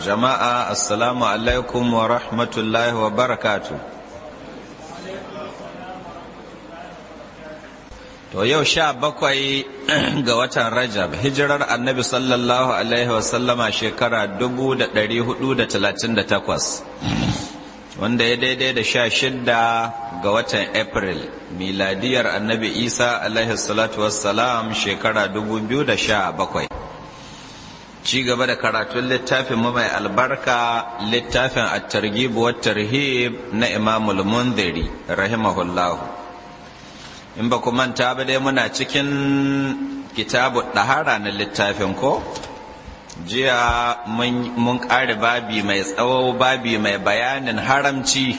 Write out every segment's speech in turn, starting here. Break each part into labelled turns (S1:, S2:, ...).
S1: jama'a assalamu alaikum wa rahmatullahi wa barakatu to yau sha bakwai ga watan rajab hijirar annabi sallallahu alaihi wasallama shekara 438 wanda ya daidai da sha shidda ga watan april miladiyar annabi isa alaihi salatu wassalam shekara 2017 ci gaba da karatun littafin mu mai albarka littafin at-targhib wa tarhib na Imam al-Mundhiri rahimahullah in ba ku manta ba dai muna cikin kitabu dahara na littafin ko jiya mun ƙare babi mai tsawo babi mai bayanin haramci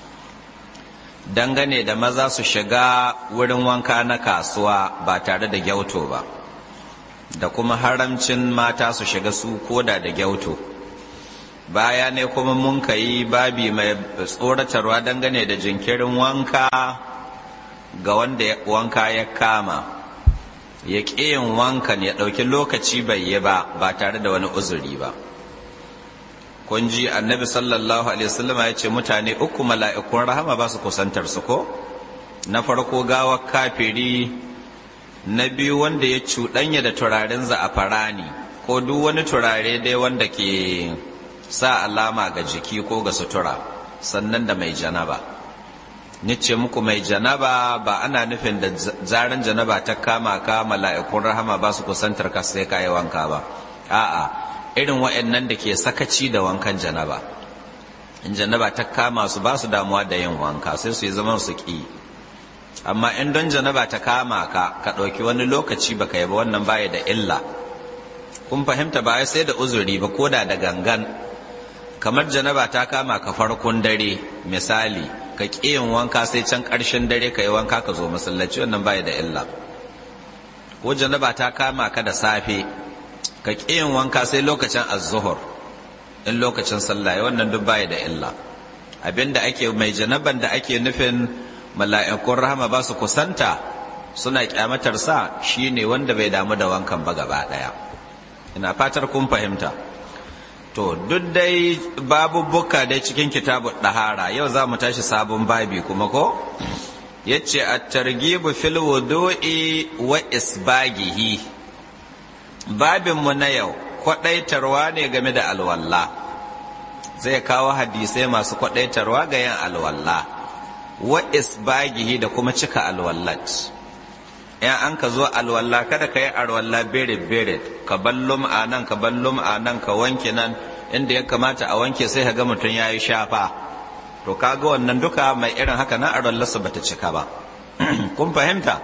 S1: dangane da maza su shiga wurin wanka na kasuwa ba tare da gyauto ba da kuma haramcin mata su shiga su koda da gyauto baya ne kuma mun yi babi mai tsoratarwa dangane da jinkirin wanka ga wanda wanka ya kama ya yin wankan ya ɗauki lokaci bai yi ba ba tare da wani uzuri ba kun ji annabi sallallahu alaihi wasallama ya ce mutane uku mala'ikun rahama ba su kusantar su ko na farko gawar kafiri na biyu wanda ya cuɗanya da turaren za'afarani ko duk wani turare dai wanda ke sa alama ga jiki ko ga sutura sannan da mai janaba ni ce muku mai janaba ba ana nufin da zaren janaba ta kama ka mala'ikun rahama ba su kusantar ka sai ka yi wanka ba a'a irin wa'annan da ke sakaci da wankan janaba in janaba ta kama su ba su damuwa da yin wanka sai su yi zaman su ki amma in don janaba ta kama ka ka ɗauki wani lokaci baka yi ba wannan baya da illa kun fahimta ba sai da uzuri ba ko da da gangan kamar janaba ta kama ka farkon dare misali ka yin wanka sai can ƙarshen dare ka yi wanka ka zo masallaci wannan baya da illa ko janaba ta kama ka da safe ka yin wanka sai lokacin azuhur in lokacin sallah wannan duk baya da illa abinda ake mai janaban da ake nufin mala'ikun rahama ba su kusanta suna kyamatar sa shine wanda bai damu da wankan ba gaba daya ina fatar kun fahimta to duk dai babubuka dai cikin kitabu dahara yau za mu tashi sabon babi kuma ko yace at-targhibu fil wudu'i wa isbagihi babin mu na yau kwadaitarwa ne game da alwalla zai kawo hadisai masu kwadaitarwa ga yin alwalla wa isbagihi da kuma cika alwallat in an ka zo alwalla kada ka yi alwalla birit birit ka ballum a nan ka ballum a nan ka wanke nan inda ya kamata a wanke sai ka ga mutum ya yi shafa to kaga wannan duka mai irin haka na alwallarsa bata cika ba kun fahimta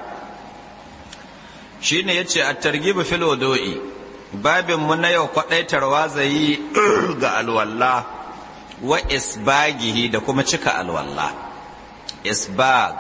S1: shine yace at-targhib fil wudu'i babin mu na yau kwadaitarwa zai ga alwalla wa isbagihi da kuma cika alwalla isbag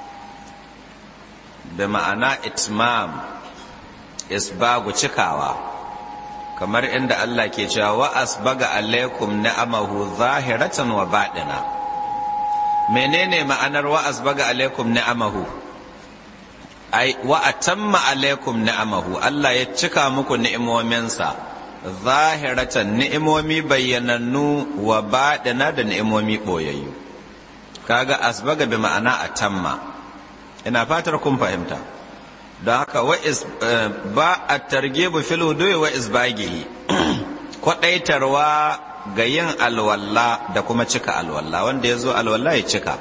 S1: da ma'ana itmam isbagu cikawa kamar inda Allah ke cewa wa asbaga alaikum ni'amahu zahiratan wa baɗina menene ma'anar wa asbaga alaikum ni'amahu ai wa atamma alaikum ni'amahu Allah ya cika muku ni'imominsa zahiratan ni'imomi bayyanannu wa baɗina da ni'imomi ɓoyayyu kaga asbaga bi ma'ana atamma ina fatar kun fahimta don haka ba a targebu fil wudu'i wa isbagihi kwadaitarwa ga yin alwalla da kuma cika alwalla wanda ya zo alwalla ya cika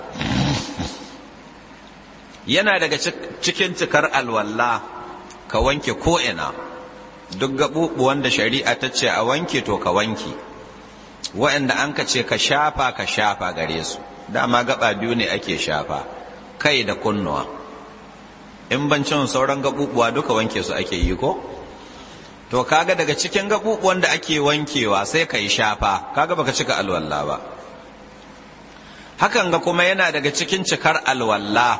S1: yana daga cikin cikar alwalla ka wanke ko'ina duk gaɓuɓu wanda shari'a ta ce a wanke to ka wanke wa'anda an ka ce ka shafa ka shafa gare su dama gaba biyu ne ake shafa kai da kunnuwa in bancin sauran gabubuwa duka wanke su ake yi ko to kaga daga cikin gabubuwan da ake wankewa sai ka yi shafa kaga baka cika alwalla ba hakan ga kuma yana daga cikin cikar alwalla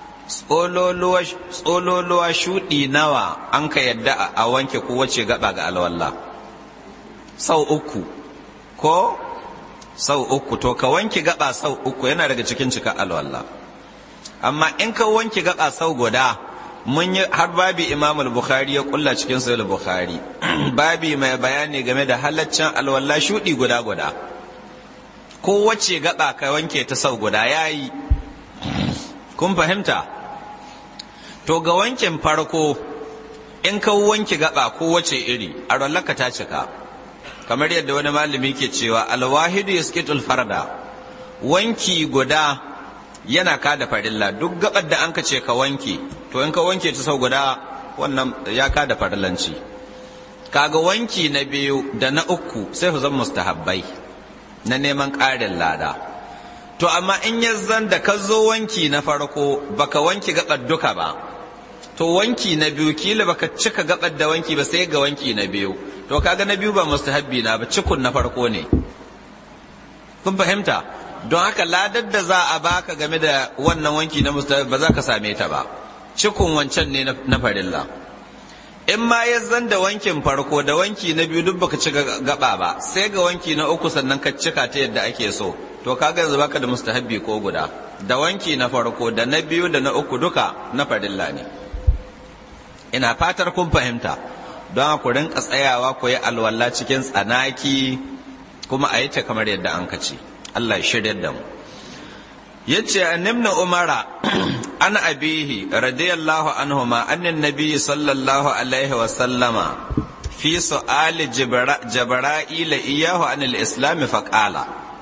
S1: tsololuwa shuɗi nawa an ka yadda a wanke kowace gaba ga alwalla sau uku ko sau uku to ka wanke gaba sau uku yana daga cikin cikar alwalla amma in ka wanke gaba sau guda mun yi har babi imam al-bukhari ya kulla cikin sahih al-bukhari babi mai bayani game da halaccin alwala shudi guda guda kowace gaba ka wanke ta sau guda yayi kun fahimta to ga wankin farko in ka wanke gaba kowace iri alwallaka ta cika kamar yadda wani malami ke cewa alwahidu yaskitul farda wanki guda yana kada farilla duk gabar da an ka ce ka wanke to in ka wanke ta sau guda wannan ya kada farillanci kaga wanki na biyu da na uku sai ku zan mustahabbai na neman ƙarin lada to amma in ya zan da ka zo wanki na farko baka wanki gabar duka ba to wanki na biyu kila baka cika gabar da wanki ba sai ga wanki na biyu to kaga na biyu ba mustahabbi na ba cikun na farko ne kun fahimta don haka ladar da za a baka game da wannan wanki na mustahabbi ba za ka same ta ba cikun wancan ne na farilla in ma ya zan da wankin farko da wanki na biyu duk baka cika gaba ba sai ga wanki na uku sannan ka cika ta yadda ake so to kaga yanzu baka da mustahabbi ko guda da wanki na farko da na biyu da na uku duka na farilla ne ina fatar kun fahimta don ku rinka tsayawa ku yi alwala cikin tsanaki kuma a yi ta kamar yadda an kace Allah ya shirya da mu yace annabna umara an abihi radiyallahu anhuma annan nabiy sallallahu alaihi wa sallama fi su'ali jibra'ila iyahu an al-islam fa qala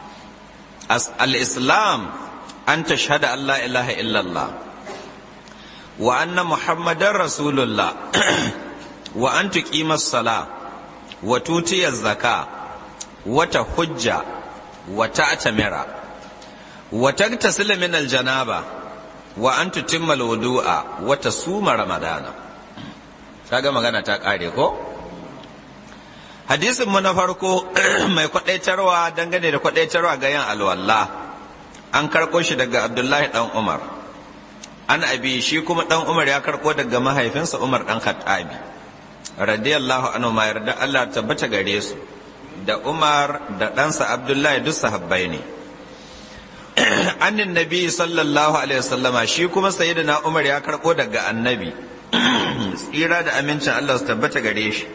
S1: al-islam an tashhada an la ilaha illallah wa anna muhammadar rasulullah wa an tuqima as-sala wa tutiya az-zaka wa tahujja wa ta'tamira wa tagtasila min al-janaba wa an tutimma al-wudu'a wa tasuma ramadana kaga magana ta kare ko hadisin mu na farko mai kwadaitarwa dangane da kwadaitarwa ga yin alwala an karko shi daga abdullahi dan umar an abi shi kuma dan umar ya karko daga mahaifinsa umar dan khattabi radiyallahu anhu ma yarda Allah tabbata gare su da umar da ɗansa abdullahi duk sahabbai ne annin nabi sallallahu alaihi wasallama shi kuma sayyidina umar ya karbo daga annabi tsira da amincin Allah su tabbata gare shi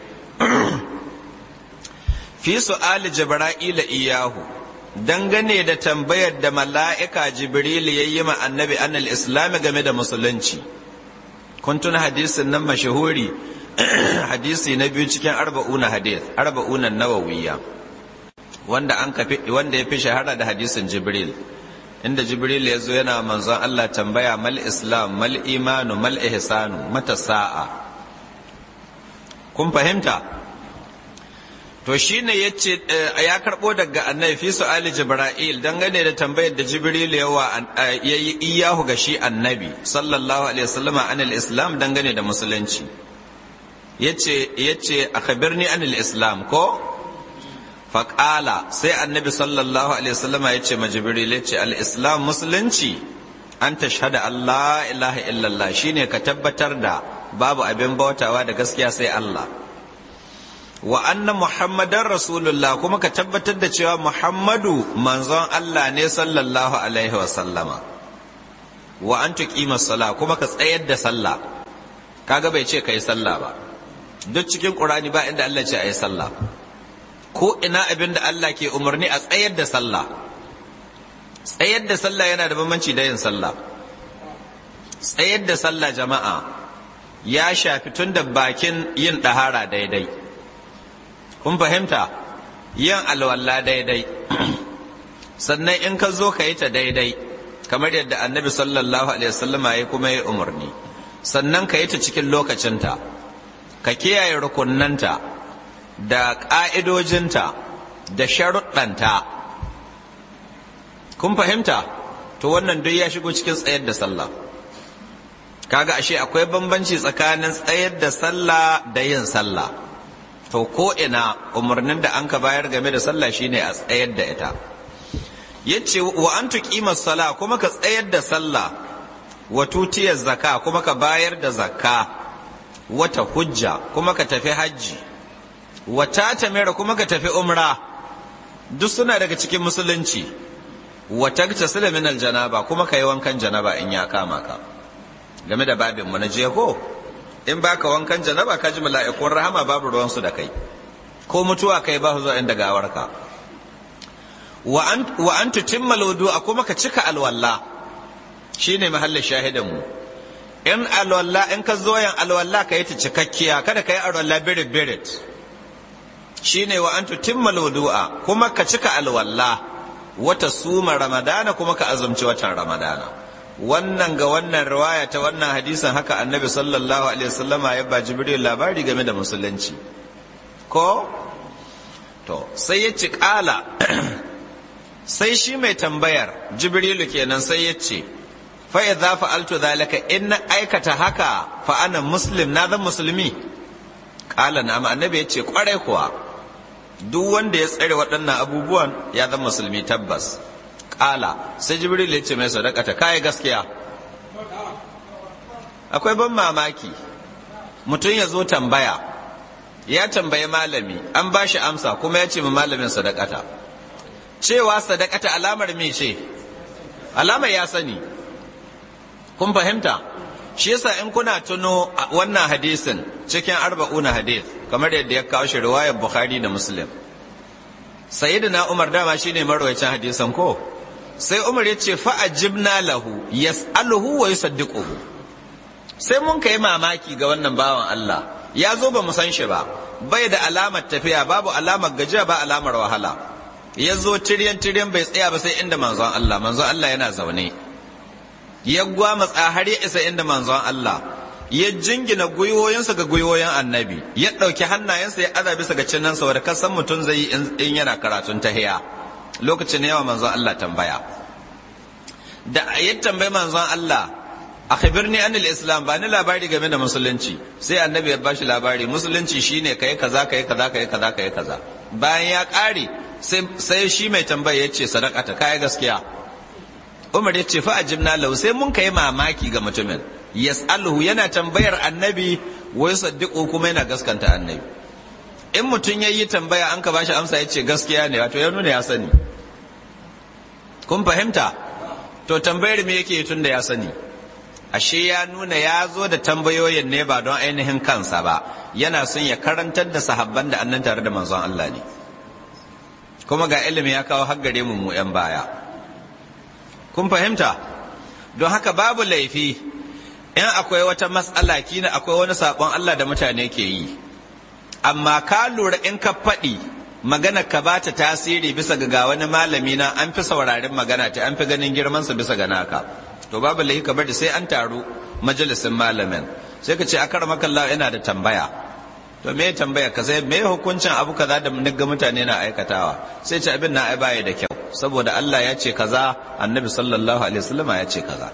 S1: fi su'ali jibra'ila iyahu dangane da tambayar da mala'ika jibril ya yi ma annabi annal islami game da musulunci kun tuna hadisin nan mashahuri hadisi na biyu cikin arba'una hadith arba'una nawawiyya wanda an kafi wanda ya fi shahara da hadisin jibril inda jibril ya zo yana manzon Allah tambaya mal islam mal imanu mal ihsanu mata sa'a kun fahimta to shine yace ya karbo daga annabi fi su'ali jibril dangane da tambayar da jibril yawa yayi iyahu ga shi annabi sallallahu alaihi wasallam anil islam dangane da musulunci yace yace akhbirni anil islam ko faƙala sai annabi sallallahu alaihi wasallama ya ce ma jibril ya ce al-islam musulunci an tashhada Allah ilaha illallah shine ka tabbatar da babu abin bautawa da gaskiya sai Allah wa anna muhammadan rasulullah kuma ka tabbatar da cewa muhammadu manzon Allah ne sallallahu alaihi wasallama wa an tuqima sala kuma ka tsayar da sallah kaga bai ce kai sallah ba duk cikin qur'ani ba inda Allah ce ayi sallah ko ina abin da Allah ke umarni a tsayar da sallah tsayar da sallah yana da bambanci da yin sallah tsayar da sallah jama'a ya shafi tun da bakin yin ɗahara daidai kun fahimta yin alwala daidai sannan in ka zo ka yi ta daidai kamar yadda annabi sallallahu alaihi wasallama ya kuma yi umarni sannan ka yi ta cikin lokacinta ka kiyaye rukunnanta da ƙa'idojinta da sharuɗanta kun fahimta to wannan duk ya shigo cikin tsayar da sallah kaga ashe akwai bambanci tsakanin tsayar da sallah da yin sallah to ko ina umarnin da an ka bayar game da sallah shine a tsayar da ita yace wa an tuqima sala kuma ka tsayar da sallah wa tutiyar zakka kuma ka bayar da zakka wata hujja kuma ka tafi hajji wata tamira kuma ka tafi umra duk suna daga cikin musulunci wata tasila min aljanaba kuma ka yi wankan janaba in ya kama ka game da babin mu na je ko in baka wankan janaba ka ji mala'ikun rahama babu ruwansu da kai ko mutuwa kai ba zuwa inda gawarka wa an tutimma a kuma ka cika alwalla shine mahallin shahidan mu in alwalla in ka zo yin alwalla ka yi ta cikakkiya kada ka yi alwalla birit birit shine wa an tutimma a kuma ka cika alwalla wata suma ramadana kuma ka azumci watan ramadana wannan ga wannan riwaya ta wannan hadisin haka annabi sallallahu alaihi wasallama ya ba jibril labari game da musulunci ko to sai ya ci kala sai shi mai tambayar jibrilu kenan sai ya ce fa idza fa'altu zalika in na aikata haka fa ana muslim na zan musulmi kala na annabi ya ce kwarai kuwa duk wanda ya tsare waɗannan abubuwan ya zan musulmi tabbas kala sai jibril ya ce mai sadakata kai gaskiya akwai ban mamaki mutum ya zo tambaya ya tambayi malami an ba shi amsa kuma ya ce ma malamin sadakata cewa sadakata alamar me ce alamar ya sani kun fahimta shi yasa in kuna tuno wannan hadisin cikin arba'una hadith kamar yadda ya kawo shi riwayar bukhari da muslim sayyidina umar dama shine marwayacin hadisan ko sai umar ya ce fa'ajibna lahu yas'aluhu wa yusaddiquhu sai mun kai mamaki ga wannan bawan Allah ya zo ba mu san shi ba bai da alamar tafiya babu alamar gajiya ba alamar wahala ya zo tiryan tiryan bai tsaya ba sai inda manzon Allah manzon Allah yana zaune ya gwamatsa har ya isa inda manzon Allah ya jingina gwiwoyinsa ga gwiwoyin annabi ya ɗauki hannayensa ya aza bisa ga cinnansa wadda kasan mutum zai yi in yana karatun tahiya lokacin yawa manzon Allah tambaya da ya tambayi manzon Allah a khibirni anil islam ba ni labari game da musulunci sai annabi ya bashi labari musulunci shine kai kaza kai kaza kai kaza kai kaza bayan ya kare sai shi mai tambaya ya ce sadakata kai gaskiya Umar ya ce fa ajibna lahu sai mun kai mamaki ga mutumin yas'aluhu yana tambayar annabi wa yusaddiqu kuma yana gaskanta annabi in mutum yayi tambaya an ka bashi amsa ya ce gaskiya ne wato ya nuna ya sani kun fahimta to tambayar me yake tun da ya sani ashe ya nuna ya zo da tambayoyin ne ba don ainihin kansa ba yana son ya karantar da sahabban da annan tare da manzon Allah ne kuma ga ilimi ya kawo haggare mu mu yan baya kun fahimta don haka babu laifi in akwai wata matsala kina akwai wani sabon Allah da mutane ke yi amma ka lura in ka faɗi magana ka ba ta tasiri bisa ga wani malami na an fi saurarin magana ta an fi ganin girmansa bisa ga naka to babu lahi ka bari sai an taru majalisin malamin sai ka ce a kar makalla yana da tambaya to me tambaya ka sai me hukuncin abu kaza da ga mutane na aikatawa sai ce abin na ai baya da kyau saboda Allah ya ce kaza annabi sallallahu alaihi wasallam ya ce kaza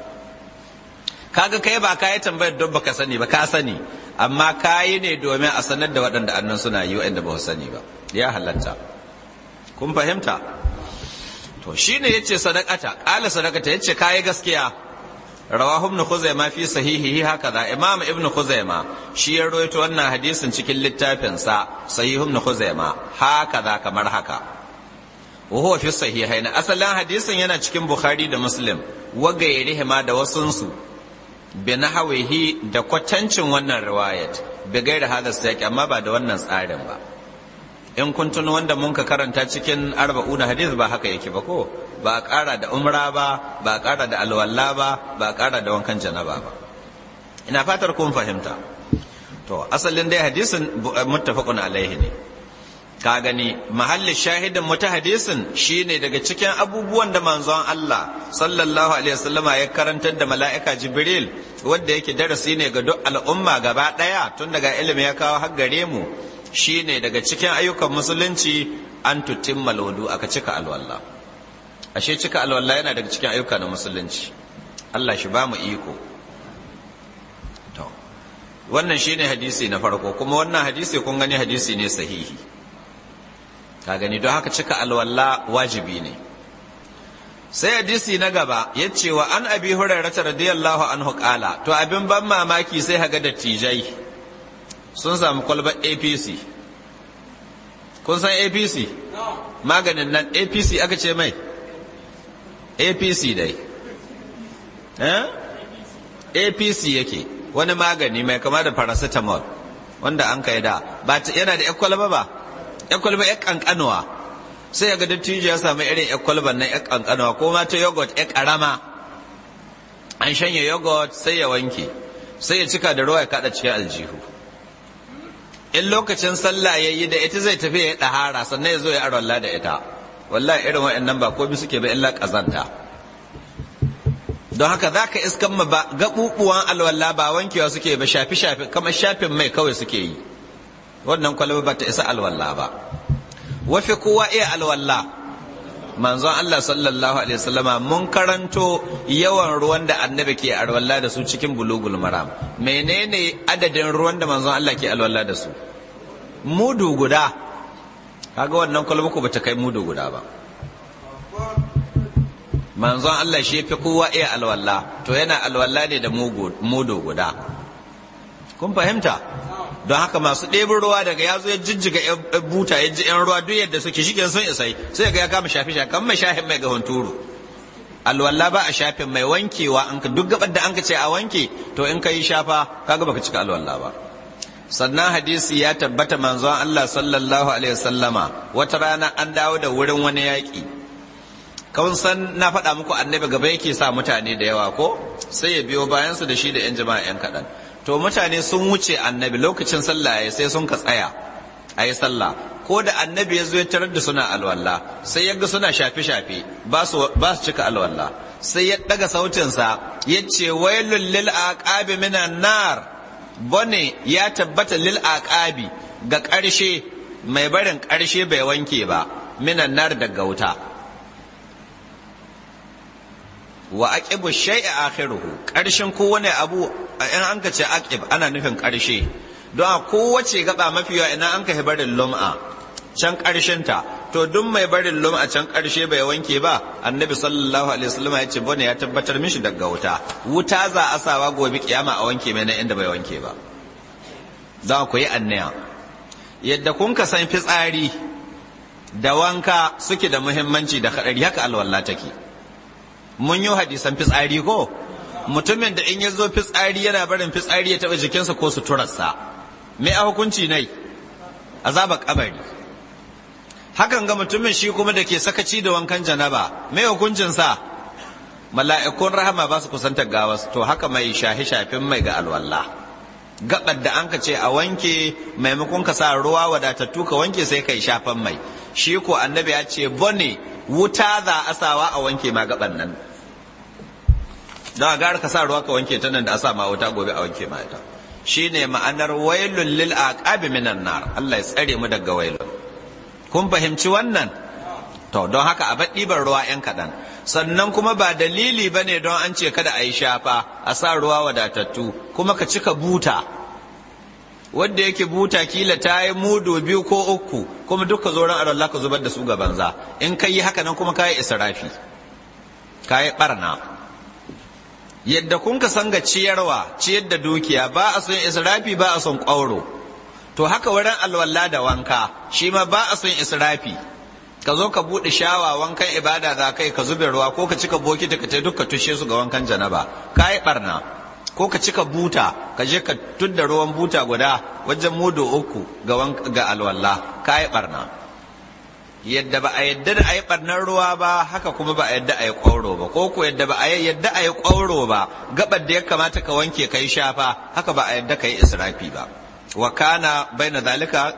S1: kaga kai ba ka yi tambayar don baka sani ba ka sani amma ka yi ne domin a sanar da waɗanda annan suna yi waɗanda ba su sani ba ya halatta kun fahimta to shine yace sadaqata qala sadaqata yace kai gaskiya rawahu ibn khuzaima fi sahihihi hakaza imam ibn khuzaima shi ya rawaito wannan hadisin cikin littafin sa sahih ibn khuzaima hakaza kamar haka wa huwa fi sahihain asalan hadisin yana cikin bukhari da muslim wa gairihima da wasunsu bi nahawihi da kwatancin wannan riwayat bi gairi hada saki amma ba da wannan tsarin ba in kun tuno wanda mun ka karanta cikin arba'una hadith ba haka yake ba ko ba a ƙara da umra ba ba a ƙara da alwala ba ba a ƙara da wankan janaba ba ina fatar kun fahimta to asalin dai hadisin muttafaqun alaihi ne ka gani mahallin shahidin mu ta hadisin shine daga cikin abubuwan da manzon Allah sallallahu alaihi wasallama ya karantar da mala'ika Jibril wanda yake darasi ne ga duk al'umma gaba daya tun daga ilimi ya kawo har gare mu shine daga cikin ayyukan musulunci an tutimma lodu aka cika alwala ashe cika alwala yana daga cikin ayyuka na musulunci Allah shi ba mu iko to wannan shine hadisi na farko kuma wannan hadisi kun gani hadisi ne sahihi ka gani don haka cika alwala wajibi ne sai hadisi na gaba ya ce wa an abi hurairata radiyallahu anhu kala to abin ban mamaki sai haga dattijai sun samu kwalbar apc kun san apc maganin nan apc aka ce mai apc dai eh apc yake wani magani mai kama da paracetamol wanda an kai da ba yana da kwalba ba kwalba ya kankanuwa sai ga dattijo ya samu irin kwalban nan ya kankanuwa ko ma ta yogurt ya karama an shanya yogurt sai ya wanke sai ya cika da ruwa ya kada cikin aljihu in lokacin sallah ya yi da ita zai tafi ya ɗahara sannan ya zo ya arolla da ita wallahi irin wa'annan ba komai suke ba illa ƙazanta don haka za ka iskan ma ba gaɓuɓuwan alwala ba wankewa suke ba shafi shafi kamar shafin mai kawai suke yi wannan kwalaba ba ta isa alwala ba wafi kowa iya alwala manzon Allah sallallahu alaihi wasallama mun karanto yawan ruwan da annabi ke alwala da su cikin bulugul maram menene adadin ruwan da manzon Allah ke alwala da su mudu guda kaga wannan kwalba ko bata kai mudu guda ba manzon Allah shi fi kowa iya alwala to yana alwala ne da mudu guda kun fahimta don haka masu ɗebin ruwa daga ya zo ya jijjiga buta ya ji yan ruwa duk yadda suke shi sun isai sai ga ya kama shafi shafi kan mai shafin mai ga hunturu alwala ba a shafin mai wankewa an ka duk gabar da an ka ce a wanke to in ka yi shafa kaga baka cika alwala ba sannan hadisi ya tabbata manzon Allah sallallahu alaihi wasallama wata rana an dawo da wurin wani yaƙi kawun san na faɗa muku annabi gaba yake sa mutane da yawa ko sai ya biyo bayan su da shi da yan jama'a yan kaɗan to mutane sun wuce annabi lokacin sallah ya sai sun ka tsaya a yi sallah ko da annabi ya zo ya tarar da suna alwala sai ya ga suna shafe-shafe ba su cika alwala sai ya ɗaga sautinsa ya ce wailul lil aqabi minan nar bone ya tabbata lil aqabi ga ƙarshe mai barin ƙarshe bai wanke ba minan nar daga wuta wa aqibu shay'a akhiruhu ƙarshen kowane abu in an ka ce aqib ana nufin ƙarshe don a kowace gaba mafi yawa ina an ka barin lum'a can ƙarshen ta to duk mai barin lum'a can ƙarshe bai wanke ba annabi sallallahu alaihi wasallam ya ce bone ya tabbatar mishi daga wuta wuta za a sawa gobe kiyama a wanke mai na inda bai wanke ba za ku yi annaya yadda kun ka san fitsari da wanka suke da muhimmanci da kadari haka alwala take mun yi hadisan fitsari ko mutumin da in ya zo fitsari yana barin fitsari ya taɓa jikinsa ko suturarsa me a hukunci nai azaba kabari hakan ga mutumin shi kuma da ke sakaci da wankan janaba me hukuncinsa mala'ikun rahama ba su kusantar gawas to haka mai shahi shafin mai ga alwallah gabar da an ka ce a wanke maimakon ka sa ruwa wadatattu ka wanke sai kai shafan mai shi ko annabi ya ce bone wuta za a sawa a wanke ma gaban nan don a gara ka sa ruwa ka wanke ta nan da a sa ma wuta gobe a wanke ma ita shine ma'anar wailul lil aqabi minan nar Allah ya tsare mu daga wailun kun fahimci wannan to don haka a bar ɗiban ruwa yan kaɗan sannan kuma ba dalili ba ne don an ce kada a yi shafa a sa ruwa wadatattu kuma ka cika buta wanda yake buta kila ta yi mudu biyu ko uku kuma duka zo ran Allah ka zubar da su ga banza in ka yi haka nan kuma ka yi israfi ka yi barna yadda kun ka san ga ciyarwa ciyar da dukiya ba a son israfi ba a son ƙwauro to haka wurin alwala da wanka shi ma ba a son israfi ka zo ka buɗe shawa wankan ibada za kai ka zube ruwa ko ka cika bokiti ka ta duka tushe su ga wankan janaba ka yi barna ko ka cika buta ka je ka tudda ruwan buta guda wajen mudu uku ga alwala ka yi barna yadda ba a yadda da a yi barnar ruwa ba haka kuma ba a yadda a yi kwauro ba ko ko yadda ba a yadda a yi kwauro ba gabar da ya kamata ka wanke ka yi shafa haka ba a yadda ka yi israfi ba wa kana baina zalika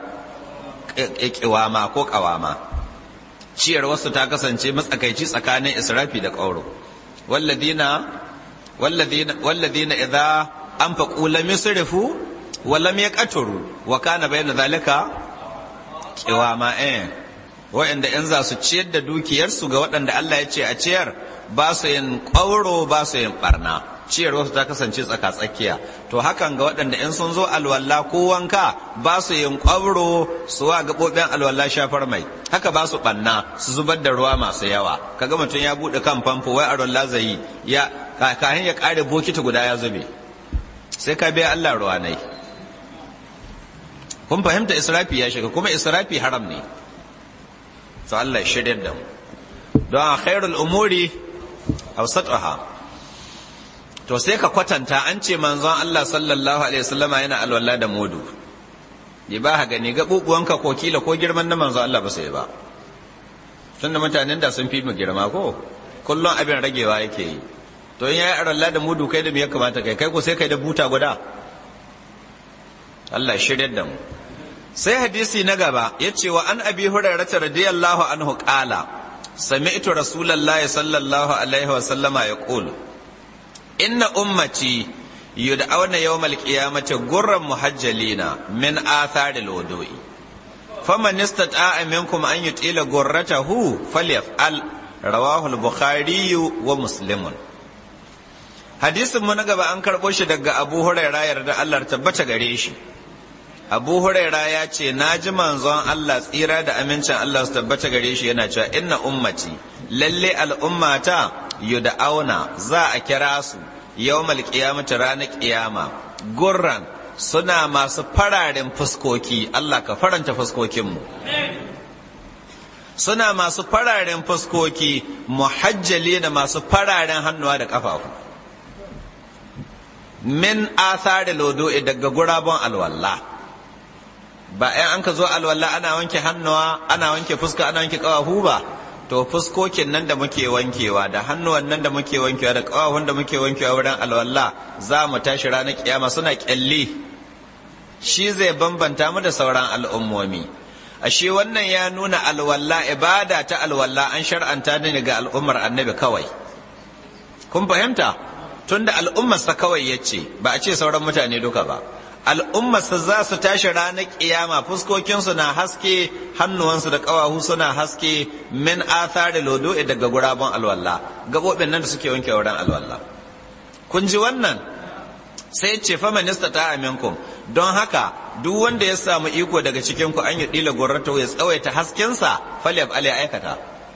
S1: kiwama ko kawama ciyar wasu ta kasance matsakaici tsakanin israfi da ƙauro walladina walladina walladina idza anfaqu lam yusrifu wa lam yaqturu wa kana bayna zalika qiwama eh wa'anda in za su ciyar da dukiyarsu ga waɗanda Allah ya ce a ciyar ba su yin ƙauro ba su yin barna ciyar wasu ta kasance tsaka tsakiya to hakan ga waɗanda in sun zo alwala ko wanka ba su yin ƙwabro su wa gaɓoɓin alwala shafar mai haka ba su ɓanna su zubar da ruwa masu yawa kaga mutum ya buɗe kan famfo wai alwala zai yi ya kahin ya ƙare bokiti guda ya zube sai ka biya Allah ruwa nai kun fahimta israfi ya shiga kuma israfi haram ne to Allah ya shirya da mu don khairul umuri awsatuha to sai ka kwatanta an ce manzon Allah sallallahu alaihi wasallama yana alwala da mudu ya ba ha gani gaɓuɓuwanka ko kila ko girman na manzon Allah ba sai ba tunda mutanen da sun fi mu girma ko kullum abin ragewa yake yi to in yayi alwala da mudu kai da me ya kamata kai kai ko sai kai da buta guda Allah shiryar da mu sai hadisi na gaba ya ce wa an abi hurairah radiyallahu anhu qala sami'tu rasulullahi sallallahu alaihi wa sallama yaqul inna ummati yud'auna yawmal qiyamati gurran muhajjalina min atharil wudu'i faman istata'a minkum an yutila gurratahu falyaf'al rawahu al-bukhari wa muslimun hadisin mu na gaba an karbo shi daga abu hurairah yarda Allah tabbata gare shi abu huraira ya ce na ji manzon Allah tsira da amincin Allah su tabbata gare shi yana cewa inna ummati lalle al'ummata auna za a kira su yawmal qiyamati ranar qiyama gurran suna masu fararen fuskoki Allah ka faranta fuskokinmu suna masu fararen fuskoki muhajjali da masu fararen hannuwa da ƙafafu min athari lodo'i daga gurabon alwallah ba ‘yan an ka zo alwala ana wanke hannuwa ana wanke fuska ana wanke ƙawahu ba to fuskokin nan da muke wankewa da hannuwan nan da muke wankewa da ƙawahun da muke wankewa wurin alwala za mu tashi ranar kiyama suna ƙyalli shi zai bambanta mu da sauran al'ummomi ashe wannan ya nuna alwala ibada ta alwala an shar'anta ne ga al'ummar annabi kawai kun fahimta tunda al'ummarsa kawai ya ce ba a ce sauran mutane duka ba al'ummarsa za su tashi ranar ƙiyama fuskokinsu na haske hannuwansu da ƙawahu suna haske min athari lodo'i daga gurabon alwallah gaɓoɓin nan da suke wanke wurin alwallah kun ji wannan sai ce fa minista ta aminkum don haka duk wanda ya samu iko daga cikin ku an yi ɗila gurrata ya tsawaita haskensa falyaf ali aikata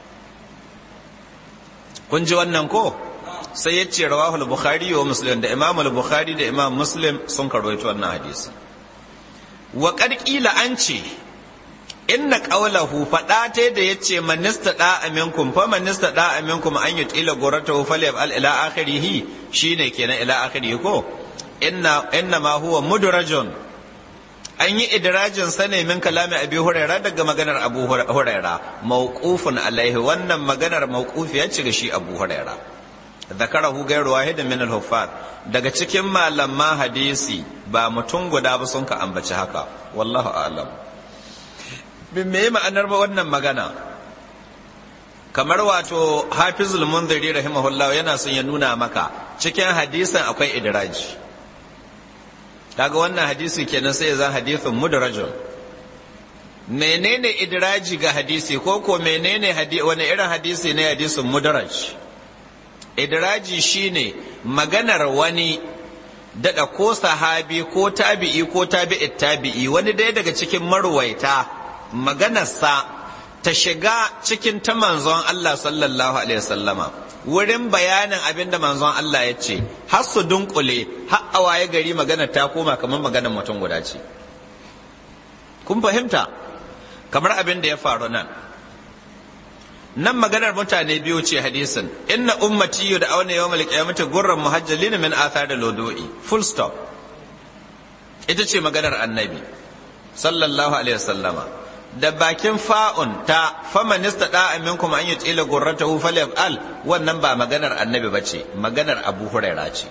S1: kun ji wannan ko sai ya ce rawahul bukhari wa muslim da imam al-bukhari da imam muslim sun karwaito wannan hadisi wa qila an ce inna qawlahu fada ta da yace manista da aminkum fa manista da aminkum an yutila guratahu falyab al ila akhirih shine kenan ila akhirih ko inna inna ma huwa mudrajun an yi idrajin sa ne min kalami abi huraira daga maganar abu huraira mawqufun alaihi wannan maganar mawqufiya ce ga shi abu huraira zakarahu gairu wahidin min al-huffaz daga cikin malaman hadisi ba mutum guda ba sun ka ambaci haka wallahu a'lam bin me ma'anar ba wannan magana kamar wato hafizul munziri rahimahullah yana son ya nuna maka cikin hadisin akwai idraji daga wannan hadisi kenan sai zan hadisin mudrajun menene idraji ga hadisi ko ko menene wani irin hadisi ne hadisin mudraj idraji shine maganar wani daga ko sahabi ko tabi'i ko tabi'i tabi'i wani daya daga cikin marwaita maganarsa ta shiga cikin ta manzon Allah sallallahu alaihi wasallama wurin bayanin abin da manzon Allah ya ce har su dunkule har a waye gari maganar ta koma kamar maganar mutum guda ce kun fahimta kamar abin da ya faru nan nan maganar mutane biyu ce hadisin inna ummati da auna yawmal qiyamati gurran muhajjalin min athar da lodo'i full stop ita ce maganar annabi sallallahu alaihi wasallama da bakin fa'un ta faman istada minkum an yutila gurratahu falyaf'al wannan ba maganar annabi bace maganar abu huraira ce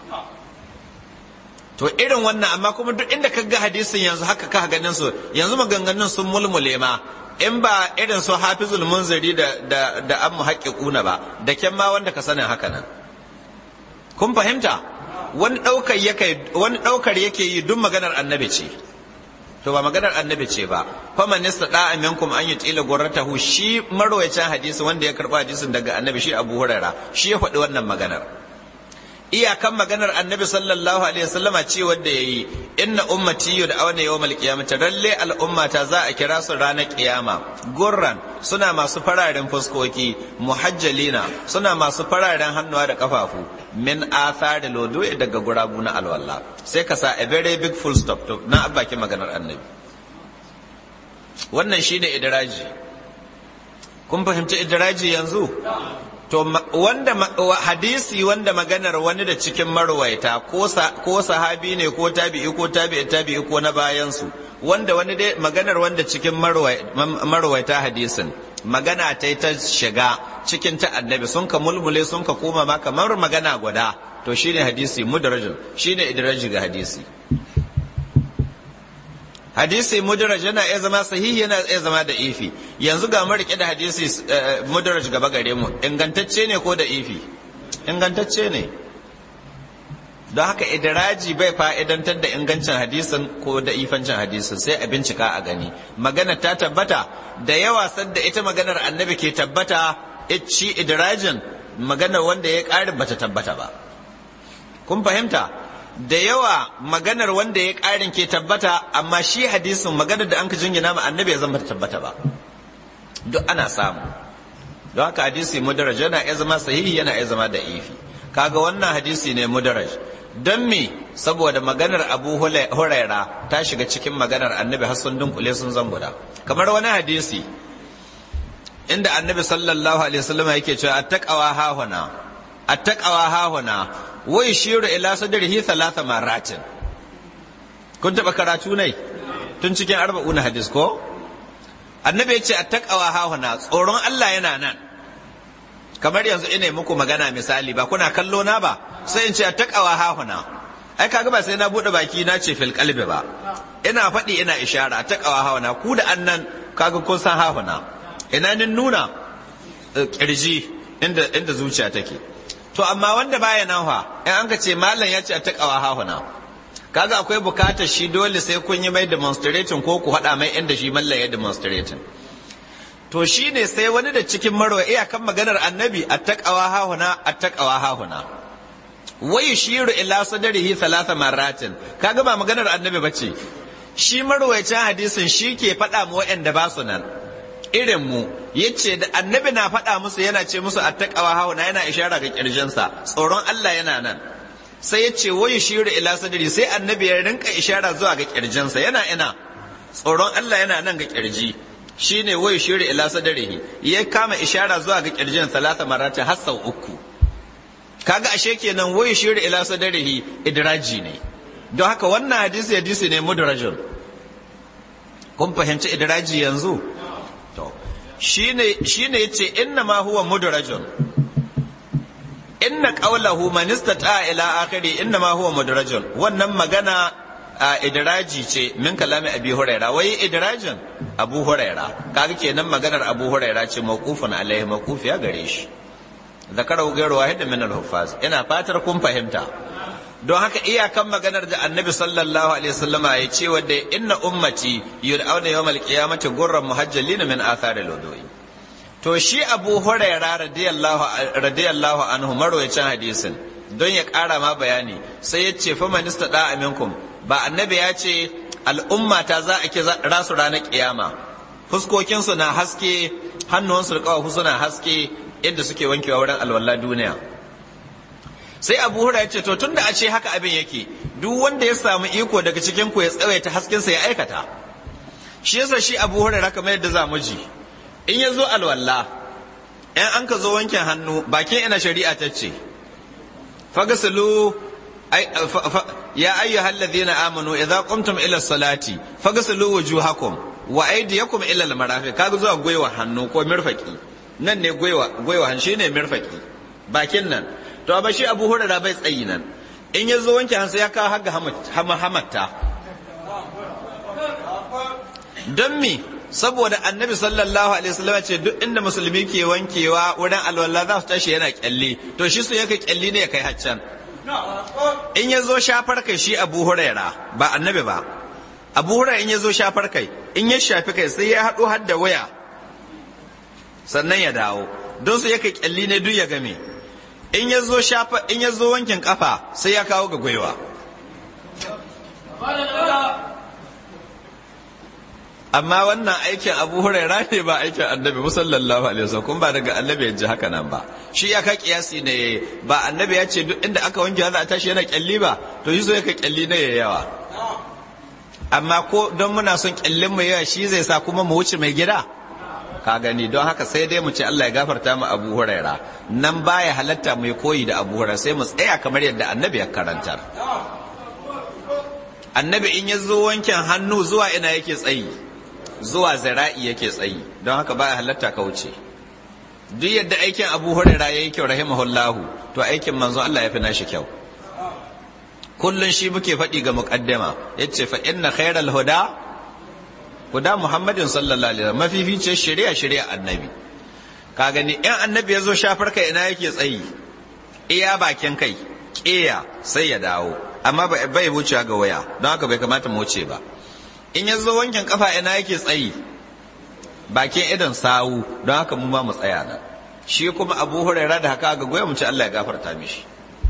S1: to irin wannan amma kuma duk inda ka ga hadisin yanzu haka ka ganin su yanzu maganganun sun mulmule ma in ba irin su hafizul munziri da da da an muhaqqiquna ba da kyan ma wanda ka sanin haka nan kun fahimta wani daukar yake wani daukar yake yi duk maganar annabi ce to ba maganar annabi ce ba faman istada minkum an yutila gurratahu shi marwayacin hadisi wanda ya karba hadisin daga annabi shi Abu Huraira shi ya faɗi wannan maganar iyakan maganar annabi sallallahu alaihi wasallama ce wanda yayi inna ummati yud'auna yawmal qiyamati ralle al'ummata za a kira su ranar kiyama gurran suna masu fararen fuskoki muhajjalina suna masu fararen hannuwa da kafafu min athari lodo daga gurabu na alwala sai ka sa a very big full stop to na baki maganar annabi wannan shine idraji kun fahimci idraji yanzu to wanda hadisi wanda maganar wani da cikin marwaita ko sahabi ne ko tabi'i ko tabi'i tabi'i ko na bayansu wanda wani dai maganar wanda cikin marwaita hadisin magana ta ta shiga cikin ta annabi sun ka mulmule sun ka koma ma kamar magana guda to shine hadisi mudarajin shine idraji ga hadisi hadisi mudaraj yana iya zama sahihi yana iya zama da ifi yanzu ga rike da hadisi mudaraj gaba gare mu ingantacce ne ko da ifi ingantacce ne don haka idiraji bai fa'idantar da ingancin hadisin ko da ifancin hadisin sai a bincika a gani magana ta tabbata da yawa sadda ita maganar annabi ke tabbata shi idirajin maganar wanda ya ƙari bata tabbata ba kun fahimta da yawa maganar wanda ya ƙarin ke tabbata amma shi hadisin maganar da an ka jingina ma annabi ya zama tabbata ba duk ana samu don haka hadisi mudaraj yana iya zama sahihi yana iya zama da ifi kaga wannan hadisi ne mudaraj don me saboda maganar abu huraira ta shiga cikin maganar annabi har sun dunkule sun zanguda kamar wani hadisi inda annabi sallallahu alaihi wasallam yake cewa attaqawa hahuna attaqawa hahuna wa yashiru ila sadrihi thalatha maratin kun taba karatu ne tun cikin arba'una hadis ko annabi ya ce attaqawa hahuna tsoron Allah yana nan kamar yanzu ina muku magana misali ba kuna kallo na ba sai in ce attaqawa hahuna ai kaga ba sai na bude baki na ce fil qalbi ba ina faɗi ina ishara attaqawa hahuna ku da annan kaga kun san hahuna ina nin nuna kirji inda inda zuciya take to amma wanda baya nan fa in an ka ce mallam ya ce a takawa hahuna kaga akwai bukatar shi dole sai kun yi mai demonstrating ko ku haɗa mai inda shi mallam ya demonstrating to shi ne sai wani da cikin marwa iyakan maganar annabi a takawa hahuna a takawa hahuna wai shiru ila sadarihi thalatha marratin kaga ba maganar annabi bace shi marwayacin hadisin shi ke faɗa mu waɗanda ba su nan irin mu yace da annabi na faɗa musu yana ce musu attaqawa hauna yana ishara ga kirjinsa tsoron Allah yana nan sai ya ce wai shiru ila sadri sai annabi ya rinka ishara zuwa ga kirjinsa yana ina tsoron Allah yana nan ga kirji shine wai shiru ila sadrihi ya kama ishara zuwa ga kirjin salasa marata har sau uku kaga ashe kenan wai shiru ila sadrihi idraji ne don haka wannan hadisi hadisi ne mudrajun kun fahimci idraji yanzu to shine shine yace inna ma huwa mudrajun inna qawlahu man istata ila akhiri inna ma huwa mudrajun wannan magana a idraji ce min kalami abi huraira wai idrajin abu huraira kaga kenan maganar abu huraira ce mawqufun alaihi mawqufiya gare shi zakarahu ghayru wahid min al-huffaz ina fatar kun fahimta don haka iyakan maganar da annabi sallallahu alaihi wasallama ya ce wadda inna ummati yud'auna yawmal qiyamati gurran muhajjalina min athari al-wudu'i to shi abu huraira radiyallahu radiyallahu anhu marwayacin hadisin don ya ƙara ma bayani sai ya ce fa manista da aminkum ba annabi ya ce al'umma ta za a ke rasu ranar kiyama fuskokinsu na haske hannuwansu da ƙawafu suna haske inda suke wankewa wurin alwala duniya sai abu hura ya ce to tunda a ce haka abin yake duk wanda ya samu iko daga cikin ku ya tsawaita haskensa ya aikata shi yasa shi abu hura kamar yadda za mu ji in ya zo alwala in an ka zo wankin hannu bakin ina shari'a ta ce fagasilu ya ayyuhal ladhina amanu idza qumtum ila salati fagasilu wujuhakum wa aydiyakum ila al-marafiq kaga zuwa gwiwa hannu ko mirfaki nan ne gwiwa gwiwa hannu shine mirfaki bakin nan to ba shi abu hurara bai tsayi nan in ya zo wanke hansu ya kawo haga hamatta don mi saboda annabi sallallahu alaihi wasallam ce duk inda musulmi ke wankewa wurin alwala za su tashi yana kyalli to shi su yake kyalli ne ya kai haccan in ya zo shafar kai shi abu huraira ba annabi ba abu huraira in ya zo shafar kai in ya shafi kai sai ya haɗo har da waya sannan ya dawo don su yake kyalli ne duk ya game in ya zo shafa in ya zo wankin kafa sai ya kawo ga gwaiwa amma wannan aikin abu huraira ne ba aikin annabi musallallahu alaihi wasallam kun ba daga annabi ya ji haka nan ba shi ya ka kiyasi ne ba annabi ya ce duk inda aka wanke za a tashi yana kyalli ba to shi so ya ka kyalli ne ya yawa amma ko don muna son kyallin mu yawa shi zai sa kuma mu wuce mai gida ka gani don haka sai dai mu ce Allah ya gafarta mu Abu Huraira nan baya halatta mu koyi da Abu Huraira sai mu tsaya kamar yadda Annabi ya karantar Annabi in ya zo wankin hannu zuwa ina yake tsayi zuwa zira'i yake tsayi don haka baya halatta ka wuce duk yadda aikin Abu Huraira yayi kyau rahimahullahu to aikin manzon Allah ya fi nashi kyau kullun shi muke faɗi ga muqaddama yace fa inna khairal huda guda Muhammadin sallallahu alaihi wasallam mafifice shari'a shari'a annabi ka gani in annabi ya zo shafar kai ina yake tsayi iya bakin kai ƙeya sai ya dawo amma bai wucewa ga waya don haka bai kamata mu wuce ba in ya zo wankin kafa ina yake tsayi bakin idan sawu don haka mu ma mu tsaya nan shi kuma abu huraira da haka ga goya mu ci Allah ya gafarta mishi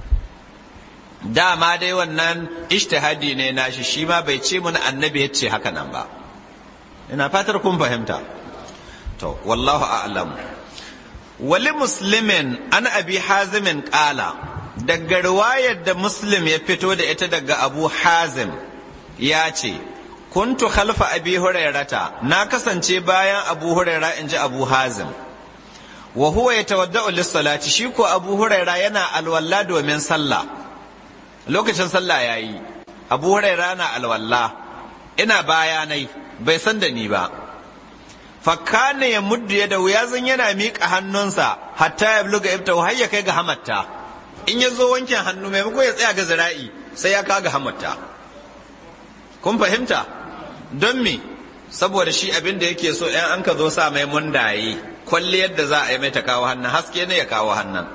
S1: dama dai wannan ishtihadi ne nashi shi ma bai ce mun annabi ya ce haka nan ba ina fatar kun fahimta to wallahu a'lam wali muslimin an abi hazimin kala daga riwayar da muslim ya fito da ita daga abu hazim ya ce kuntu khalfa abi hurairata na kasance bayan abu huraira in ji abu hazim wa huwa yatawadda'u lis-salati shi ko abu huraira yana alwalla domin sallah lokacin sallah yayi abu huraira na alwalla ina bayanai bai san da ni ba fakane ya muddu ya da wuya zan yana miƙa hannunsa hatta ya bluga ibta har ya kai ga hamatta in ya zo wankin hannu maimako ya tsaya ga zira'i sai ya kaga hamatta kun fahimta don me saboda shi abin da yake so yan an ka zo sa mai mundaye kwalli yadda za a yi mai ta kawo hannun haske ne ya kawo hannun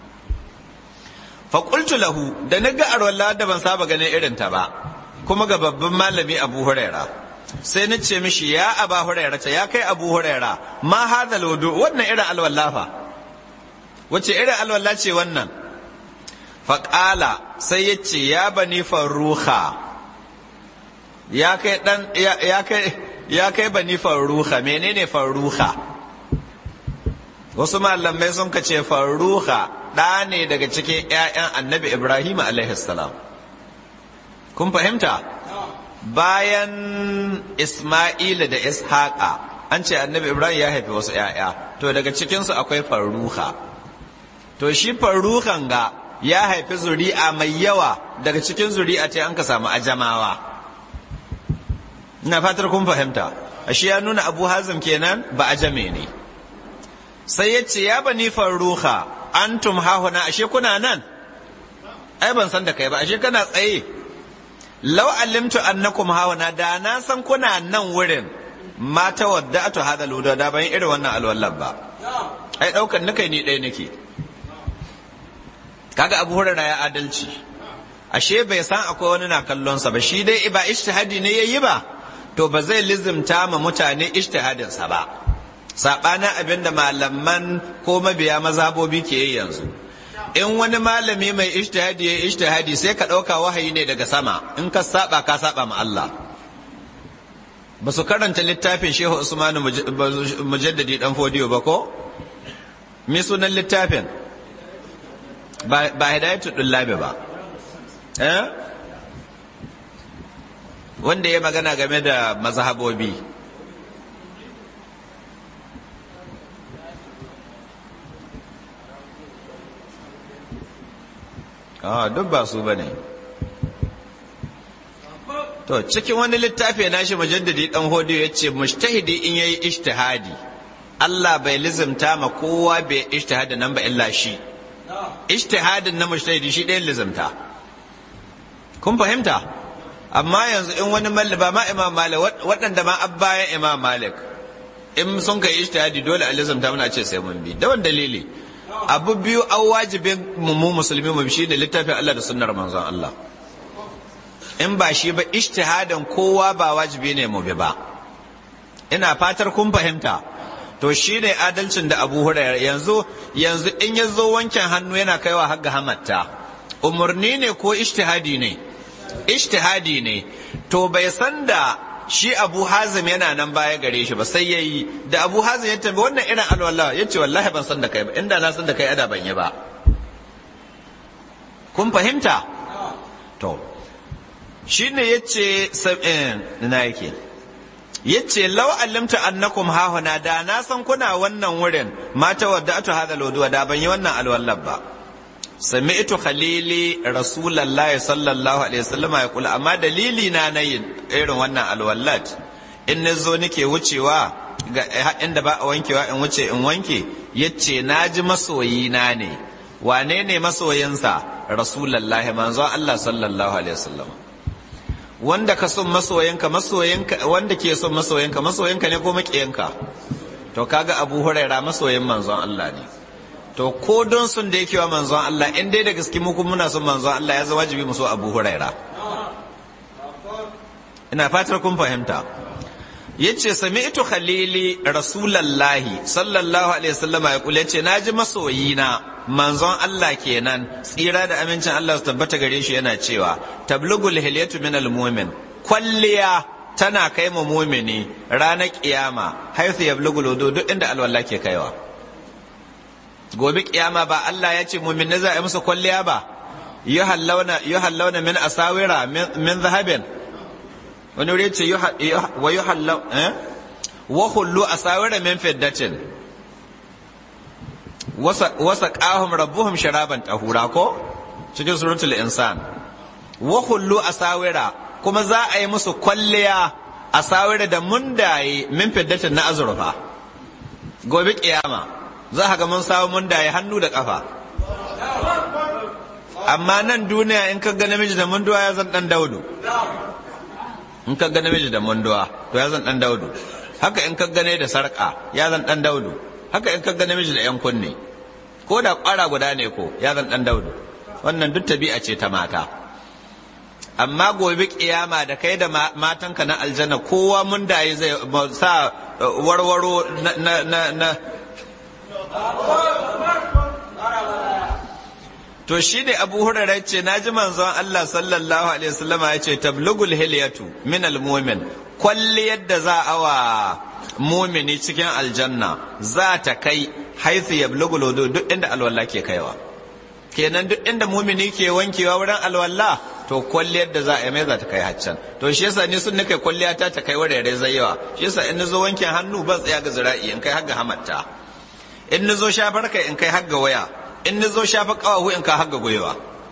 S1: faƙultu lahu da na ga arwalla da ban saba ganin irin ta ba kuma ga babban malami abu huraira sai na ce mishi ya aba huraira ta ya kai abu huraira ma hada lodo wannan irin alwalla fa wace irin alwalla ce wannan faƙala sai ya ce ya bani farruha ya kai dan ya kai ya kai bani farruha menene farruha wasu malamai sun ka ce farruha ɗa ne daga cikin 'ya'yan annabi ibrahim salam kun fahimta bayan isma'ila da ishaqa an ce annabi ibrahim ya haifi wasu 'ya'ya to daga cikinsu akwai farruha to shi farruhan ga ya haifi zuri'a mai yawa daga cikin zuri'a ta an ka samu ajamawa ina fatar kun fahimta ashe ya nuna abu hazim kenan ba ajame ne sai ya ce ya bani farruha antum hahuna ashe kuna nan ai ban san da kai ba ashe kana tsaye law alimtu annakum hahuna da na san kuna nan wurin ma tawadda'tu hada luda da ban irin wannan alwallan ba ai daukan nakai ni ɗaya nake kaga abu hurara ya adalci ashe bai san akwai wani na kallonsa ba shi dai ba ishtihadi ne yayi ba to ba zai lizimta ma mutane ishtihadinsa ba saɓanin abin da malaman ko mabiya mazhabobi ke yi yanzu in wani malami mai ishtihadi ya ishtihadi sai ka ɗauka wahayi ne daga sama in ka saba ka saba ma Allah ba su karanta littafin shehu usmanu mujaddadi dan fodiyo ba ko me sunan littafin ba hidayatu dullabi ba eh wanda ya magana game da mazhabobi a duk ba su bane to cikin wani littafi na shi mujaddadi dan hodiyo ya ce mujtahidi in yayi ijtihadi Allah bai lizimta ma kowa bai ijtihadi nan ba illa shi ijtihadin na mujtahidi shi ɗayan lizimta kun fahimta amma yanzu in wani malli ba ma imam malik waɗanda ma abbayan imam malik in sun kai ijtihadi dole a lizimta muna ce sai mun bi da wani dalili abu biyu an wajibin mu musulmi mu shi ne littafin Allah da sunnar manzon Allah in ba shi ba ijtihadin kowa ba wajibi ne mu bi ba ina fatar kun fahimta to shi ne adalcin da abu hurairar yanzu yanzu in ya zo wankin hannu yana kaiwa har ga hamatta umarni ne ko ijtihadi ne ijtihadi ne to bai san da shi abu hazim yana nan baya gare shi ba sai ya yi da abu hazim ya tambayi wannan irin alwala ya ce wallahi ban san da kai ba inda na san da kai ada ban yi ba kun fahimta to shi ne ya ce na yake yace law allimta annakum hahuna da na san kuna wannan wurin mata wadda atu hada loduwa da ban yi wannan alwallab ba sami'tu khalili rasulullahi sallallahu alaihi wasallam ya kula amma dalili na nayin irin wannan alwallat in nazo nake wucewa ga inda ba a wankewa in wuce in wanke yace naji masoyi na ne wane ne masoyinsa rasulullahi manzo Allah sallallahu alaihi wasallam wanda ka son masoyinka masoyinka wanda ke son masoyinka masoyinka ne ko makiyanka to kaga Abu Huraira masoyin manzon Allah ne to ko don sun da yake wa manzon Allah in dai da gaske mu kuma muna son manzon Allah ya zama wajibi mu so Abu Huraira ina fatar kun fahimta yace sami'tu khalili rasulullahi sallallahu alaihi wasallam ya kula yace naji masoyina manzon Allah kenan tsira da amincin Allah su tabbata gare shi yana cewa tablugul hilyatu minal mu'min kwalliya tana kai mu mumini ranar kiyama haithu yablugul wudu duk inda alwala ke kaiwa gobe kiyama ba Allah ya ce mumin za a yi musu kwalliya ba yuhallawna min asawira min zahabin wani wuri ce wa yuhallaw eh wa hullu asawira min fiddatin wasa qahum rabbuhum sharaban tahura ko cikin suratul insan wa hullu asawira kuma za a yi musu kwalliya asawira da mundaye min fiddatin na azurfa gobe kiyama za ga mun samu mundaye hannu da kafa amma nan duniya in ka ga namiji da munduwa ya zan dan daudu in ka ga namiji da munduwa to ya zan dan daudu haka in ka gane da sarka ya zan dan daudu haka in ka ga namiji da yan kunne ko da kwara guda ne ko ya zan dan daudu wannan duk tabi'a ce ta mata amma gobe kiyama da kai da matanka na aljanna kowa mun da zai sa warwaro na na na to shi ne abu hurara ce na ji manzon Allah sallallahu alaihi wasallama ya ce tablugul hilyatu min almumin kwalli yadda za a wa mumini cikin aljanna za ta kai haithu yablugul wudu duk inda alwala ke kaiwa kenan duk inda mumini ke wankewa wurin alwala to kwalliyar da za a yi mai za ta kai haccan to shi yasa ni sun nika kwalliya ta ta kai wurare zai yawa shi yasa in nazo wankin hannu ban tsaya ga zira'i in kai har ga hamatta in nazo shafar kai in kai har ga waya in nazo shafa kawahu in ka har ga gwiwa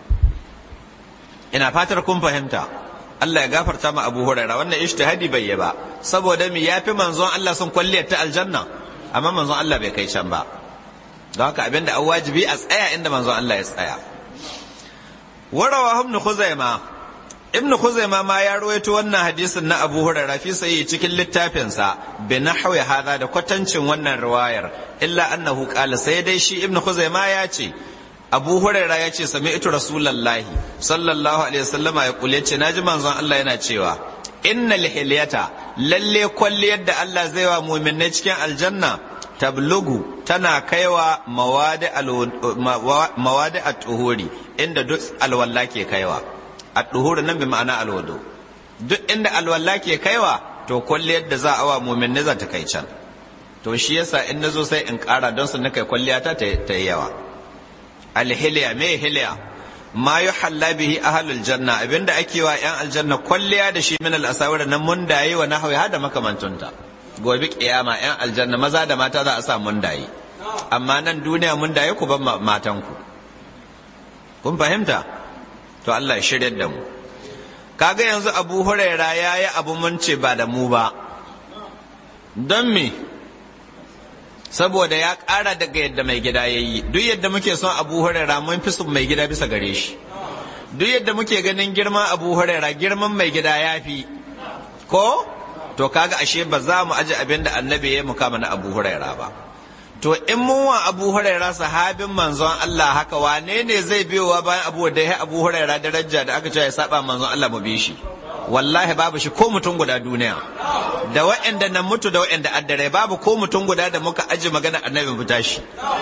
S1: ina fatar kun fahimta Allah ya gafarta ma Abu Huraira wannan ijtihadi bai yi ba saboda mi yafi manzon Allah sun kwalliyar ta aljanna amma manzon Allah bai kai can ba don haka abinda an wajibi a tsaya inda manzon Allah ya tsaya warawa ibn khuzaima ibn khuzaima ma ya rawaito wannan hadisin na Abu Hurairah fi sai cikin littafin sa bi nahwi hada da kwatancin wannan riwayar illa annahu qala sai dai shi ibn khuzaima ya ce Abu Hurairah ya ce sami'tu rasulullahi sallallahu alaihi wasallama ya kule ce naji manzon Allah yana cewa innal hilyata lalle kwalliyar da Allah zai wa mu'minai cikin aljanna tablugu tana kaiwa mawadi a tuhuri inda duk alwalla ke kaiwa a tuhuri nan bi ma'ana alwado duk inda alwalla ke kaiwa to kwalliyar da za a wa mumin za ta kai can to shi yasa in nazo sai in kara don su kai kwalliya ta ta yi yawa alhiliya me hiliya ma yuhalla bihi ahlul janna abinda ake wa yan aljanna kwalliya da shi min al-asawir nan mun dayi wa nahwi hada makamantunta gobe kiyama yan aljanna maza da mata za a sa mun daye amma nan duniya mun daye ku ban matan ku kun fahimta to Allah ya shirya da mu kaga yanzu Abu Huraira yayi abu mun ce ba da mu ba don me saboda ya ƙara daga yadda mai gida ya yi duk yadda muke son Abu Huraira mun fi son mai gida bisa gare shi duk yadda muke ganin girman Abu Huraira girman mai gida ya fi ko to kaga ashe ba za mu aji abin da annabi ya mukama na abu huraira ba to in mun wa abu huraira sahabin manzon Allah haka wane ne zai biyowa bayan abu da ya abu huraira daraja da aka ce ya saba manzon Allah mu bi shi wallahi babu shi ko mutum guda duniya da wa'anda nan mutu da wa'anda addare babu ko mutum guda da muka aji magana annabi mu tashi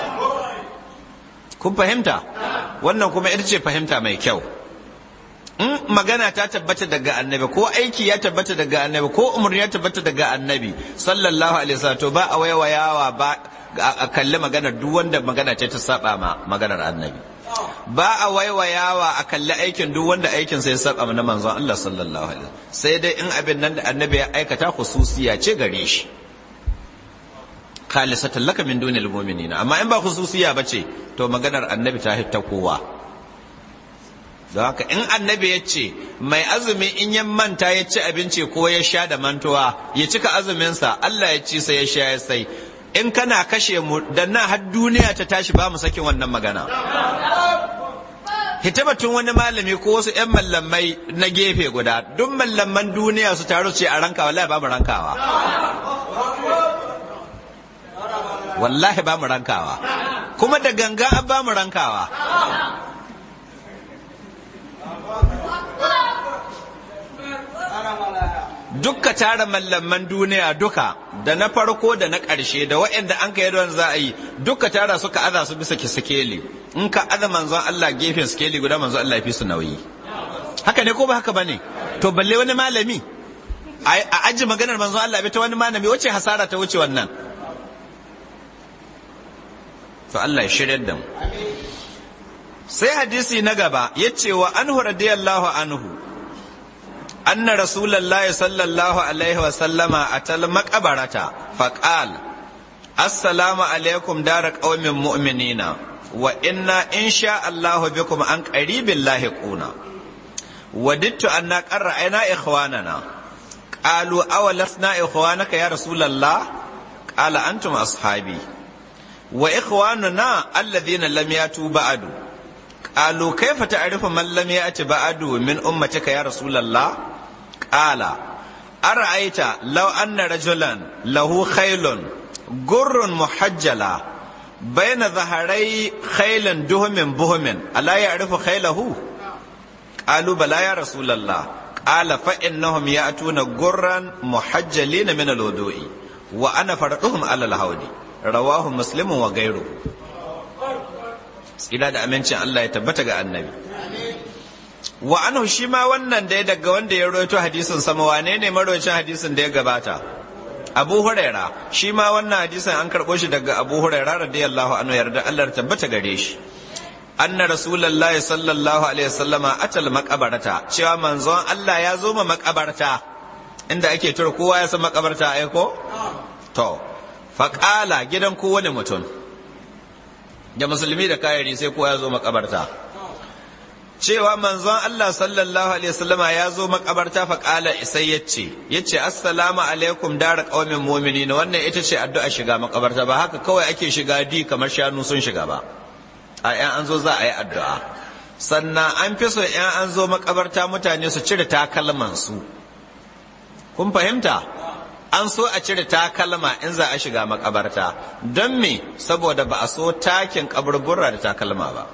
S1: kun fahimta wannan kuma ita ce fahimta mai kyau in magana ta tabbata daga annabi ko aiki ya tabbata daga annabi ko umarni ya tabbata daga annabi sallallahu alaihi wasallam to ba a waiwayawa ba a kalli magana duk wanda magana ce ta saba ma maganar annabi ba a waiwayawa a kalli aikin duk wanda aikin sai saba na manzon Allah sallallahu alaihi sai dai in abin nan da annabi ya aikata khususiya ce gare shi khalisatan laka min dunil mu'minina amma in ba khususiya bace to maganar annabi ta hitta kowa don haka in annabi ya ce mai azumi in ya manta ya ci abinci ko ya sha da mantuwa ya cika azuminsa Allah ya ci sai ya sha ya sai in kana kashe mu da na har duniya ta tashi ba mu sakin wannan magana hitabatun wani malami ko wasu 'yan mallamai na gefe guda duk mallaman duniya su taru ce a rankawa wallahi ba mu rankawa wallahi ba mu rankawa kuma da ganga an ba mu rankawa dukka tara mallaman duniya duka da na farko da na ƙarshe da waɗanda an kai don za a yi dukka tara suka aza su bisa ki sikeli in ka aza manzon Allah gefen sikeli guda manzon Allah fi su nauyi haka ne ko ba haka bane to balle wani malami a aji maganar manzon Allah bai ta wani malami wace hasara ta wuce wannan to Allah ya shirya da mu sai hadisi na gaba yace wa anhu radiyallahu anhu أن رسول الله صلى الله عليه وسلم أتى المقبرة فقال السلام عليكم دار قوم مؤمنين وإنا إن شاء الله بكم عن قريب لاحقون وددت أن قد رأينا إخواننا قالوا أولسنا إخوانك يا رسول الله قال أنتم أصحابي وإخواننا الذين لم يأتوا بعد قالوا كيف تعرف من لم يأت بعد من أمتك يا رسول الله قال أرأيت لو أن رجلا له خيل جر محجلة بين ظهري خيل دهم بهم ألا يعرف خيله قالوا بلى يا رسول الله قال فإنهم يأتون جرا محجلين من الوضوء وأنا فرقهم على الهود رواه مسلم وغيره ila da amincin Allah ya tabbata ga annabi wa anhu shi ma wannan da ya daga wanda ya rawaito hadisin sama wane ne marwacin hadisin da ya gabata Abu Huraira shi ma wannan hadisin an karɓo shi daga Abu Huraira radiyallahu anhu yarda Allah ya tabbata gare shi anna rasulullahi sallallahu alaihi wasallama atal maqabarata cewa manzon Allah ya zo ma makabarta inda ake tura kowa ya san makabarta ai ko to faqala gidan kowane mutum da musulmi da kayari sai kowa ya zo makabarta cewa manzon Allah sallallahu alaihi wasallama ya zo makabarta fa kala sai yace yace assalamu alaikum dar qaumin mu'minin wannan ita ce addu'a shiga makabarta ba haka kawai ake shiga di kamar shanu sun shiga ba a yan an zo za a yi addu'a sannan an fi so yan an zo makabarta mutane su cire takalman su kun fahimta an so a cire takalma in za a shiga makabarta don me saboda ba a so takin kaburbura da takalma ba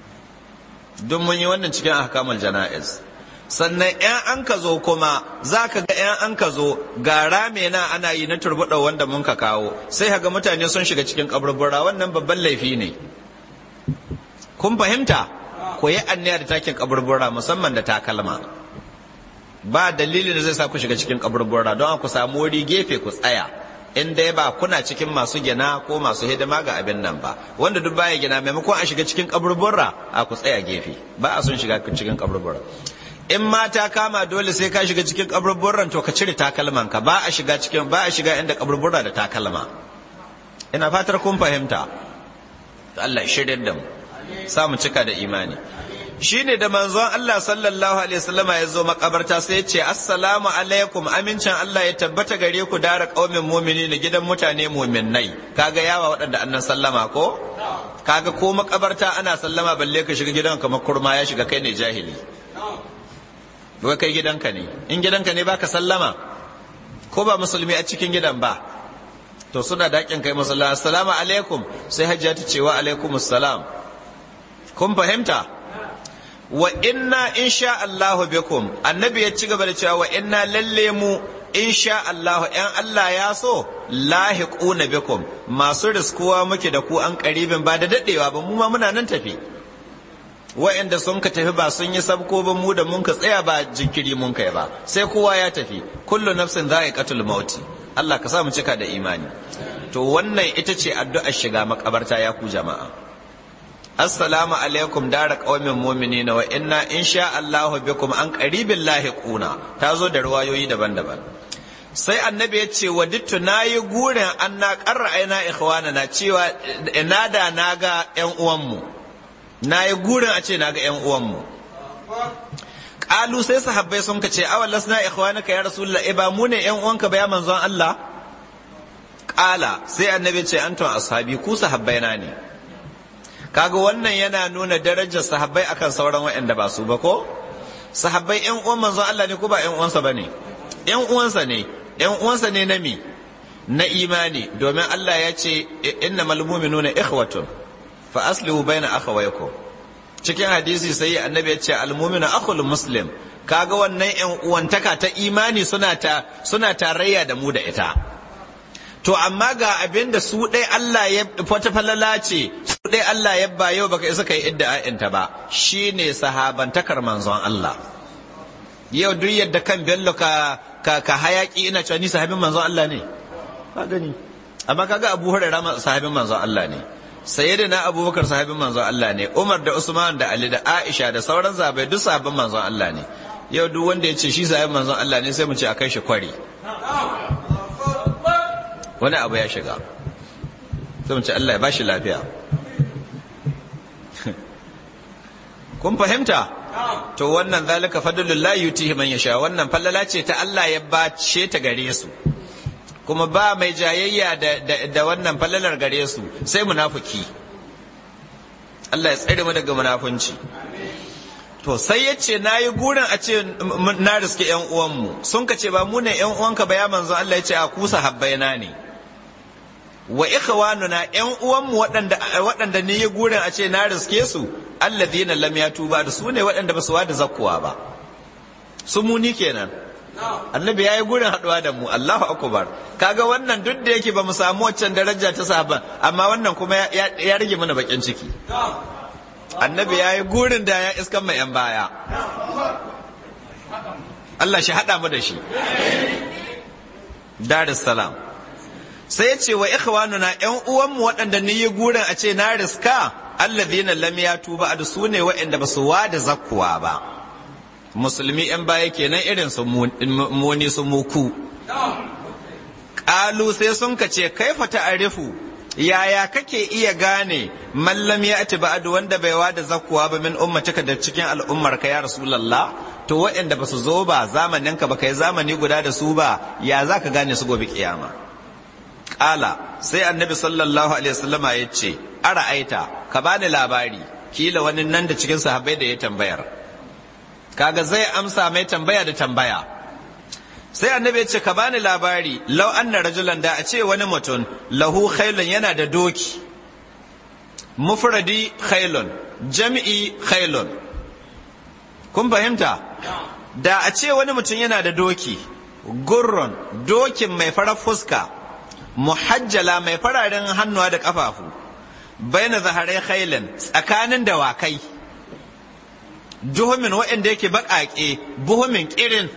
S1: don mun yi wannan cikin ahkamul jana'iz sannan yan an ka zo kuma za ka ga yan an ka zo ga rame na ana yi na turbuɗa wanda mun ka kawo sai ga mutane sun shiga cikin kaburbura wannan babban laifi ne kun fahimta ko yi anniya da takin kaburbura musamman da takalma ba dalilin da zai sa ku shiga cikin kaburbura don ku samu wuri gefe ku tsaya in dai ba kuna cikin masu gina ko masu hidima ga abin nan ba wanda duk baya gina maimakon a shiga cikin kaburbura a ku tsaya gefe ba a son shiga cikin kaburbura in ma ta kama dole sai ka shiga cikin kaburburan to ka cire takalman ka ba a shiga cikin ba a shiga inda kaburbura da takalma ina fatar kun fahimta Allah ya shirya da mu samu cika da imani shine da manzon Allah sallallahu alaihi wasallama ya zo makabarta sai ya ce assalamu alaikum amincin Allah ya tabbata gare ku dara qaumin mu'minin gidan mutane mu'minnai kaga yawa waɗanda annan sallama ko kaga ko makabarta ana sallama balle ka shiga gidan kamar kurma ya shiga kai ne jahili wai kai gidanka ne in gidanka ne baka sallama ko ba musulmi a cikin gidan ba to suna dakin kai musalla assalamu alaikum sai hajjia ta ce wa alaikumus salam kun fahimta wa inna insha Allahu bikum annabi ya ci gaba da cewa wa inna lalle mu insha Allahu ‘yan Allah ya so lahiquna bikum masu riskuwa muke da ku an karibin ba da daɗewa ba mu ma muna nan tafi wa'anda sun ka tafi ba sun yi sabko ba mu da mun ka tsaya ba jinkiri mun kai ba sai kowa ya tafi kullu nafsin za'iqatul mauti Allah ka sa mu cika da imani to wannan ita ce addu'ar shiga makabarta ya ku jama'a assalamu alaikum dara qaumin mu'minina wa inna insha Allah bikum an qaribin lahiquna ta zo da ruwayoyi daban-daban sai annabi ya ce wadittu nayi gurin an na qarra aina ikhwana na cewa ina da naga ƴan uwanmu nayi gurin a ce naga ƴan uwanmu qalu sai sahabbai sun ka ce awal lasna ikhwanaka ya rasulullah e ba mu ne ƴan uwanka ba ya manzon Allah qala sai annabi ce antum ashabi ku sahabbaina ne kaga wannan yana nuna darajar sahabbai akan sauran waɗanda ba su ba ko sahabbai ƴan uwan manzon Allah ne ko ba ƴan uwansa bane ƴan uwansa ne ƴan uwansa ne na mi na imani domin Allah ya ce innamal mu'minuna ikhwatun fa aslihu baina akhawaykum cikin hadisi sai annabi ya ce al-mu'minu akhul muslim kaga wannan ƴan uwantaka ta imani suna ta suna tarayya da mu da ita to amma ga abin da su ɗai Allah ya wata falala ce su ɗai Allah ya ba yau baka isa kai idda ta ba shine sahabantakar manzon Allah yau duk yadda kan bello ka ka, ka hayaki ina cewa ni sahabin manzon Allah ne ka gani amma kaga Abu Hurairah sahabin manzon Allah ne sayyidina Abubakar sahabin manzon Allah ne Umar da Usman da Ali da Aisha da sauran zabai duk sahabin manzon Allah ne yau duk wanda ya ce shi sahabin manzon Allah ne sai mu ce a kai shi kwari wani abu ya shiga sai mu ce Allah ya bashi lafiya kun fahimta to wannan zalika fadlullahi yutihi man yasha wannan fallala ce ta Allah ya bace ta gare su kuma ba mai jayayya da, da, da wannan fallalar gare su sai munafiki Allah ya tsare mu daga munafunci to sai ya ce na yi gurin a ce na riske yan uwanmu sun ka ce ba mu ne yan uwanka ba ya manzo Allah ya ce a kusa habbaina ne wa ikhwanuna yan uwanmu waɗanda waɗanda ne yi gurin a ce na riske su alladhina lam yatuba da su ne waɗanda ba su wada zakkuwa ba su muni kenan annabi ya yi gurin haɗuwa da mu Allahu akbar kaga wannan duk da yake ba mu samu waccan daraja ta sahaban amma wannan kuma ya rage mana bakin ciki annabi ya yi gurin da ya iskan mai yan baya Allah shi haɗa mu da shi Darus salam sai ya ce wa ikhwanuna yan uwanmu waɗanda ni yi gurin a ce na riska alladhina lam yatuba da su ne waɗanda ba su wada zakkuwa ba musulmi yan baya kenan irin su muni su muku ƙalu sai sun ka ce kaifa ta'arifu yaya kake iya gane mallam ya ati ba'adu wanda bai wada zakkuwa ba min ummatika da cikin al'ummar ka ya rasulullah to waɗanda ba su zo ba zamanin ka ba kai zamani guda da su ba ya za ka gane su gobe kiyama ƙala sai annabi sallallahu alaihi wasallama ya ce ara aita ka bani labari kila wani nan da cikin sahabbai da ya tambayar kaga zai amsa mai tambaya da tambaya sai annabi ya ce ka bani labari lau anna rajulan da a ce wani mutum lahu khailun yana da doki mufradi khailun jam'i khailun kun fahimta da a ce wani mutum yana da doki gurrun dokin mai farar fuska muhajjala mai fararen hannuwa da kafafu baina zaharai khailin tsakanin dawakai duhumin waɗanda yake baƙaƙe buhumin ƙirin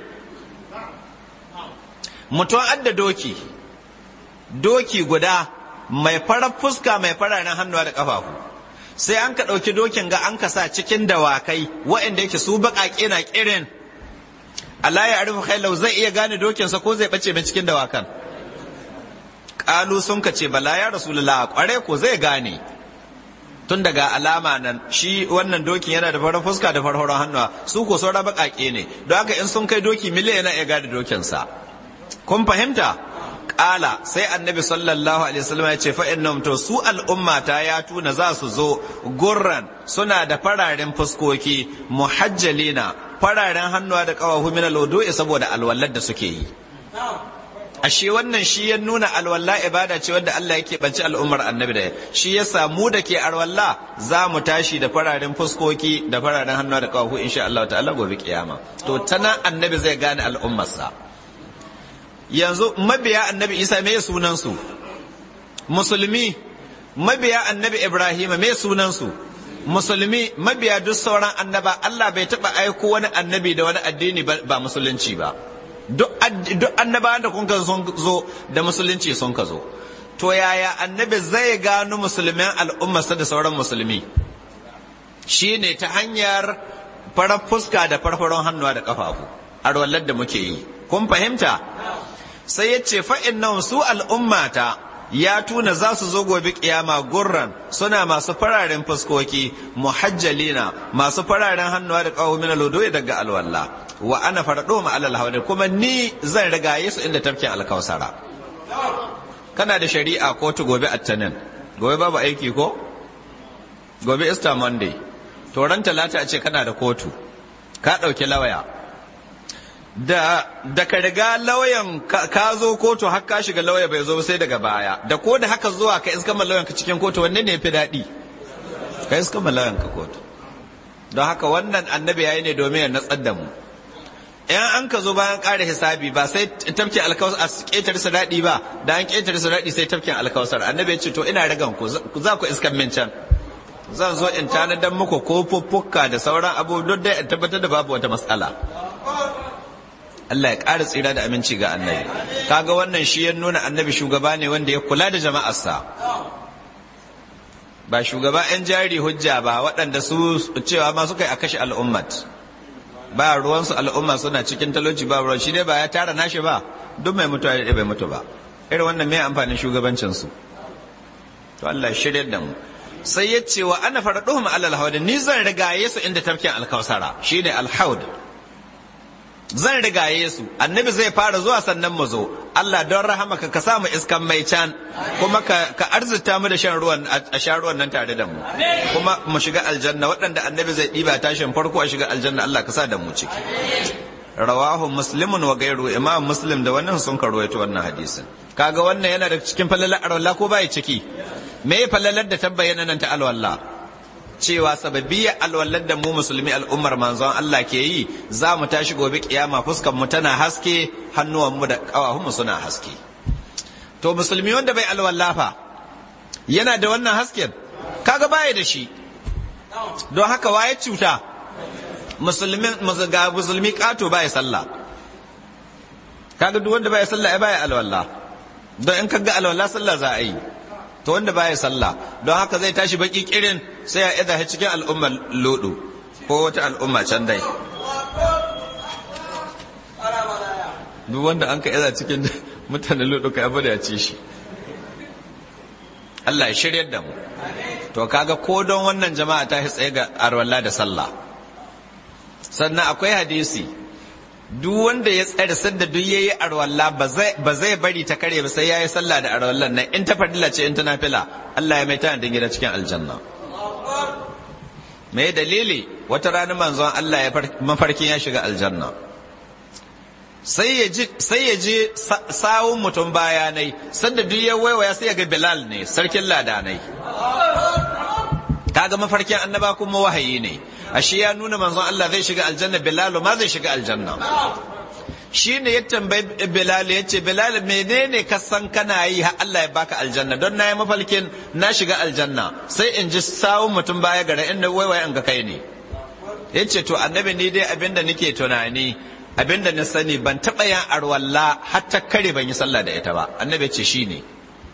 S1: mutum adda doki doki guda mai farar fuska mai fararen hannuwa da ƙafafu sai an ka ɗauki dokin ga an ka sa cikin dawakai waɗanda yake su baƙaƙe na ƙirin Allah ya arifu khailau zai iya gane dokinsa ko zai ɓace mai cikin dawakan ƙalu sun ka ce bala ya rasulullah ƙware ko zai gane tun daga alama nan shi wannan dokin yana da farar fuska da farhoron hannuwa su ko sauran baƙaƙe ne don haka in sun kai doki miliyan yana iya gane dokinsa kun fahimta ƙala sai annabi sallallahu alaihi wasallam ya ce fa'in to su al'umma ta ya tuna za su zo gurran suna da fararen fuskoki muhajjalina fararen hannuwa da ƙawahu min alwudu'i saboda alwallar da suke yi ashe wannan shi ya nuna alwala ibada ce wanda Allah yake banci al'ummar annabi da shi ya samu da ke alwala za mu tashi da fararen fuskoki da fararen hannuwa da ƙawahu insha Allah ta'ala gobe kiyama to tana annabi zai gane al'ummarsa yanzu mabiya annabi isa me sunansu musulmi mabiya annabi ibrahim me sunansu musulmi mabiya duk sauran annaba allah bai taba aiko wani annabi da wani addini ba musulunci ba duk annaba da kun sun zo da musulunci sun ka zo to yaya annabi zai gano musulmin al'ummarsa da sauran musulmi shine ta hanyar farar fuska da farfaron hannuwa da kafafu arwallar da muke yi kun fahimta sai ya ce fa'in nan su al'ummata ya tuna za su zo gobe kiyama gurran suna masu fararen fuskoki muhajjalina masu fararen hannuwa da kawo mina lodo daga alwallah wa ana farado ma alal hawari kuma ni zan rigaye su inda tafkin alkausara kana da shari'a kotu gobe attanin gobe babu aiki ko gobe easter monday to ran talata a ce kana da kotu ka ɗauki lawaya da da ka riga lauyan ka zo kotu har ka shiga lauya bai zo sai daga baya da ko da haka zuwa ka iska lauyan ka cikin kotu wanne ne fi daɗi ka iska lauyan ka kotu don haka wannan annabi yayi ne domin ya natsar da mu in an ka zo bayan ƙara hisabi ba sai tafkin alkawar a ƙetar su daɗi ba da an ƙetar su daɗi sai tafkin alkawar annabi ya ce to ina ragan ku za ku iskan min can zan zo in tanadar muku kofuffuka da sauran abubuwan da in tabbatar da babu wata matsala Allah ya ƙara tsira da aminci ga annabi kaga wannan shi ya nuna annabi shugaba ne wanda ya kula da jama'arsa ba shugaba 'yan jari hujja ba waɗanda su cewa ma suka yi a kashe al'ummat ba ruwansu al'umma suna cikin talauci ba ruwan shi dai ba ya tara nashi ba duk mai mutuwa ya bai mutu ba irin wannan mai amfanin shugabancinsu to Allah shirya da mu sai ya ce wa ana faraduhum alal haud ni zan rigaye su inda tafkin alkausara shine alhaud zan rigaye su annabi zai fara zuwa sannan mu zo Allah don rahama ka ka samu iskan mai can kuma ka ka arzuta mu da shan ruwan a sha ruwan nan tare da mu kuma mu shiga aljanna waɗanda annabi zai ɗiba tashin farko a shiga aljanna Allah ka sa da mu ciki rawahu muslimun wa gairu imam muslim da wannan sun karwaito wannan hadisin kaga wannan yana da cikin falalar arwalla ko bai ciki me falalar da tabbayyana nan ta alwalla cewa sababiyyar alwallar da mu musulmi al'ummar manzon Allah ke yi za mu tashi gobe kiyama fuskar mu tana haske hannuwan mu da kawahun mu suna haske to musulmi wanda bai alwalla fa yana da wannan hasken kaga baya da shi don haka waye cuta musulmin ga musulmi kato baya sallah kaga duk wanda baya sallah ai baya alwalla don in kaga alwalla sallah za a yi to wanda baya sallah don haka zai tashi baki kirin sai ya idan cikin al'ummar lodo ko wata al'umma can dai duk wanda an ka iza cikin mutanen lodo ka yaba da ya ci shi Allah ya shiryar da mu to kaga ko don wannan jama'a ta tsaye ga arwalla da sallah sannan akwai hadisi duk wanda ya tsare sanda duk yayi arwalla ba zai bari ta kare ba sai yayi sallah da arwallan nan in ta fadila ce in ta nafila Allah ya mai tana da gida cikin aljanna me dalili wata rana manzon Allah ya mafarkin ya shiga aljanna sai ya ji sai ya ji sawun mutum bayanai sanda duk ya waiwaya sai ya ga Bilal ne sarkin ladanai kaga mafarkin annaba kuma wahayi ne ashe ya nuna manzon Allah zai shiga aljanna Bilal ma zai shiga aljanna shi ne ya tambayi Bilal ya ce Bilal menene ka san kana yi har Allah ya baka aljanna don na yi mafalkin na shiga aljanna sai in ji sawun mutum baya gara inda waiwaye an ga kai ne ya ce to annabi ni dai abinda nake tunani abinda na sani ban taɓa yin arwalla har ta kare ban yi sallah da ita ba annabi ce shi ne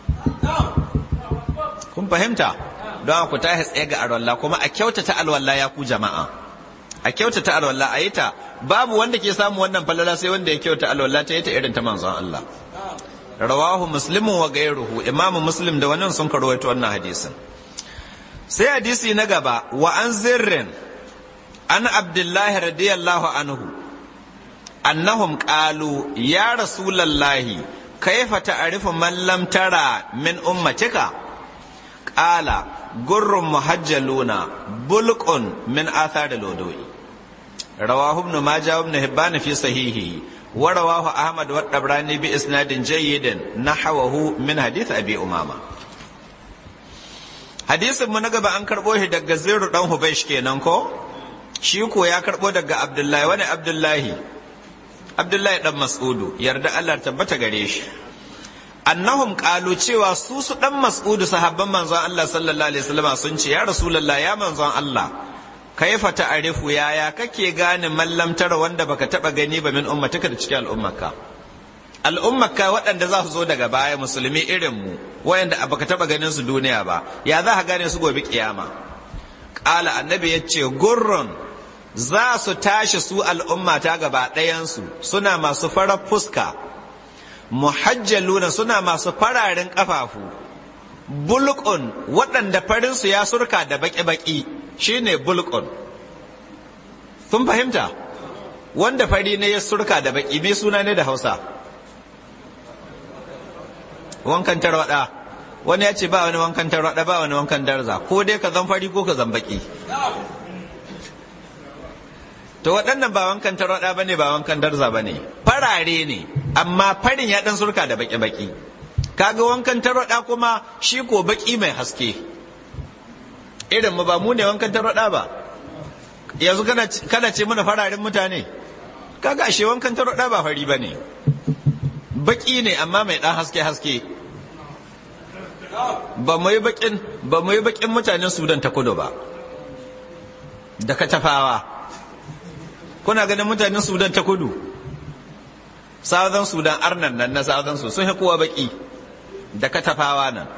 S1: kun fahimta don ku ta tsaye ga alwala kuma a kyautata alwala ya ku jama'a a kyautata alwala a yi ta babu wanda ke samu wannan falala sai wanda ya kyauta alwala ta yi ta irin ta manzon Allah rawahu muslimu wa gairuhu imamu muslim da wannan sun karwaito wannan hadisin sai hadisi na gaba wa an zirrin an abdullahi radiyallahu anhu annahum qalu ya rasulallahi kaifa ta'rifu man lam tara min ummatika qala gurrun muhajjaluna bulqun min athar al-wudu'i rawahu ibn majah ibn hibban fi sahihi wa rawahu ahmad wa tabrani bi isnadin jayyidin nahwahu min hadith abi umama hadisin mu na gaba an karbo shi daga ziru dan hubaysh kenan ko shi ko ya karbo daga abdullahi wani abdullahi abdullahi dan mas'udu yarda Allah tabbata gare shi annahum qalu cewa su su dan mas'udu sahabban manzon Allah sallallahu alaihi wasallam sun ce ya rasulullah ya manzon Allah kaifa ta'rifu yaya kake gane mallam tara wanda baka taba gani ba min ummataka da cikin al'ummaka al'ummaka waɗanda za su zo daga baya musulmi irin mu waɗanda baka taba ganin su duniya ba ya za ka gane su gobe kiyama ƙala annabi ya ce gurrun za su tashi su al'ummata gaba ɗayansu suna masu farar fuska muhajjaluna suna masu fararen ƙafafu bulkun waɗanda farinsu ya surka da baƙi-baƙi shine bulkun sun fahimta wanda fari ne ya surka da baƙi me suna ne da hausa wankan tarwaɗa wani ya ce ba wani wankan tarwaɗa ba wani wankan darza ko dai ka zan fari ko ka zan baƙi to waɗannan ba wankan tarwaɗa ba ne ba wankan darza ba ne farare ne amma farin ya ɗan surka da baƙi-baƙi kaga wankan tarwaɗa kuma shi ko baƙi mai haske irin mu ba mu ne wankan tarwaɗa ba yanzu kana ce mana fararen mutane kaga ashe wankan tarwaɗa ba fari ba ne baƙi ne amma mai ɗan haske-haske ba mu yi baƙin ba mu yi baƙin mutanen sudan ta kudu ba da katafawa kuna ganin mutanen sudan ta kudu southern sudan arnan nan na southern su sun kowa baki da katafawa nan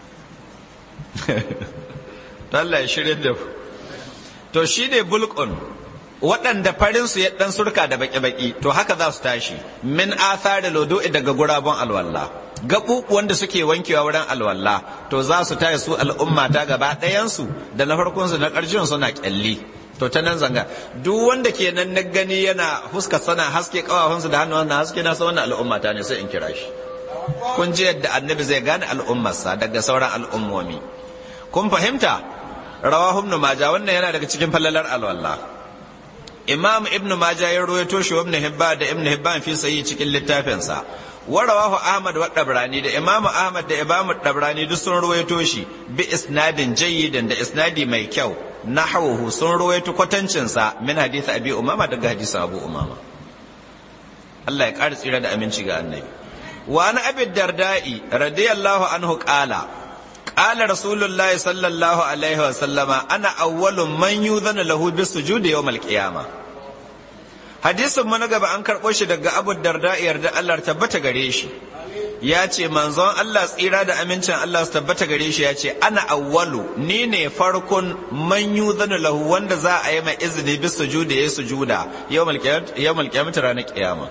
S1: Allah ya shirya da to shi ne bulkun waɗanda farinsu ya ɗan surka da baki-baki to haka za su tashi min athar da lodo'i daga gurabun alwalla gaɓuɓuwan da suke wankewa wurin alwalla to za su tashi su al'umma ta gaba ɗayansu da na farkonsu na ƙarshen suna ƙyalli to ta nan zanga duk wanda ke nan na gani yana fuska sana haske kawafansu da hannun na haske na sa wannan al'umma ta ne sai in kira shi kun ji yadda annabi zai gane al'ummarsa daga sauran al'ummomi kun fahimta rawahu ibn majah wannan yana daga cikin fallalar alwala imam ibn majah ya rawaito shi ibn hibban da ibn hibban fi sayi cikin littafinsa wa rawahu ahmad wa dabrani da imam ahmad da imam dabrani duk sun rawaito shi bi isnadin jayyidin da isnadi mai kyau nahawuhu sun rawaito kwatancinsa min hadith abi umama daga hadisin abu umama Allah ya ƙara tsira da aminci ga annabi wa na abi darda'i radiyallahu anhu qala qala rasulullahi sallallahu alaihi wa sallama ana awwalu man yudhanu lahu bis sujudi yawm al qiyamah hadisin mu na gaba an karɓo shi daga abu darda'i yarda Allah tabbata gare shi ya ce manzon Allah tsira da amincin Allah su tabbata gare shi ya ce ana awwalu ni ne farkon man yuzanu lahu wanda za a yi mai izini bis sujuda ya sujuda yawmal qiyamah ranar kiyama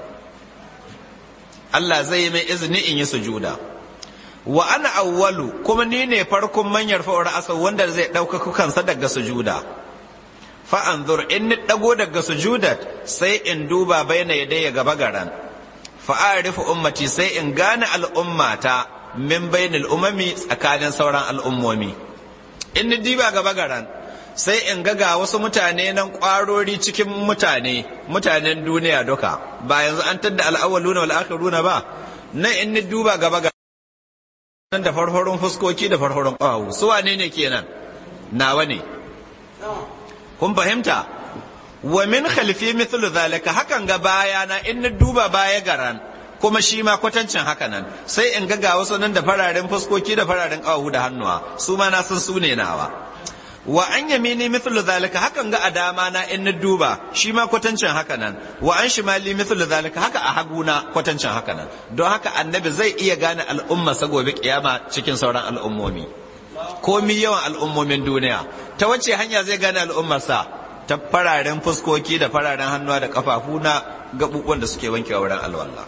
S1: Allah zai yi mai izini in yi sujuda wa ana awwalu kuma ni ne farkon man yarfa'u ra'asa wanda zai ɗaukaka kansa daga sujuda fa anzur in ni dago daga sujudat sai in duba baina yadayya gaba garan fa'arifu ummati sai in gane al'ummata min bainal umami tsakanin sauran al'ummomi in ni diba gaba garan sai in ga ga wasu mutane nan kwarori cikin mutane mutanen duniya duka ba yanzu an tadda al'awwaluna wal akhiruna ba nan in ni duba gaba garan da farfarin fuskoki da farfarin ƙawawu su wane ne kenan nawa ne kun fahimta wa min khalfi mithlu zalika hakan ga baya na in na duba baya garan kuma shi ma kwatancin haka nan sai in ga ga wasu nan da fararen fuskoki da fararen kawahu da hannuwa su ma na san su ne nawa wa an yamini mithlu zalika hakan ga a dama na in na duba shi ma kwatancin haka nan wa an shimali mithlu zalika haka a haguna kwatancin haka nan don haka annabi zai iya gane al'umma sa gobe kiyama cikin sauran al'ummomi komi yawan al'ummomin duniya ta wace hanya zai gane al'ummarsa ta fararen fuskoki da fararen hannuwa da kafafu na gabubuwan da suke wankewa wurin alwala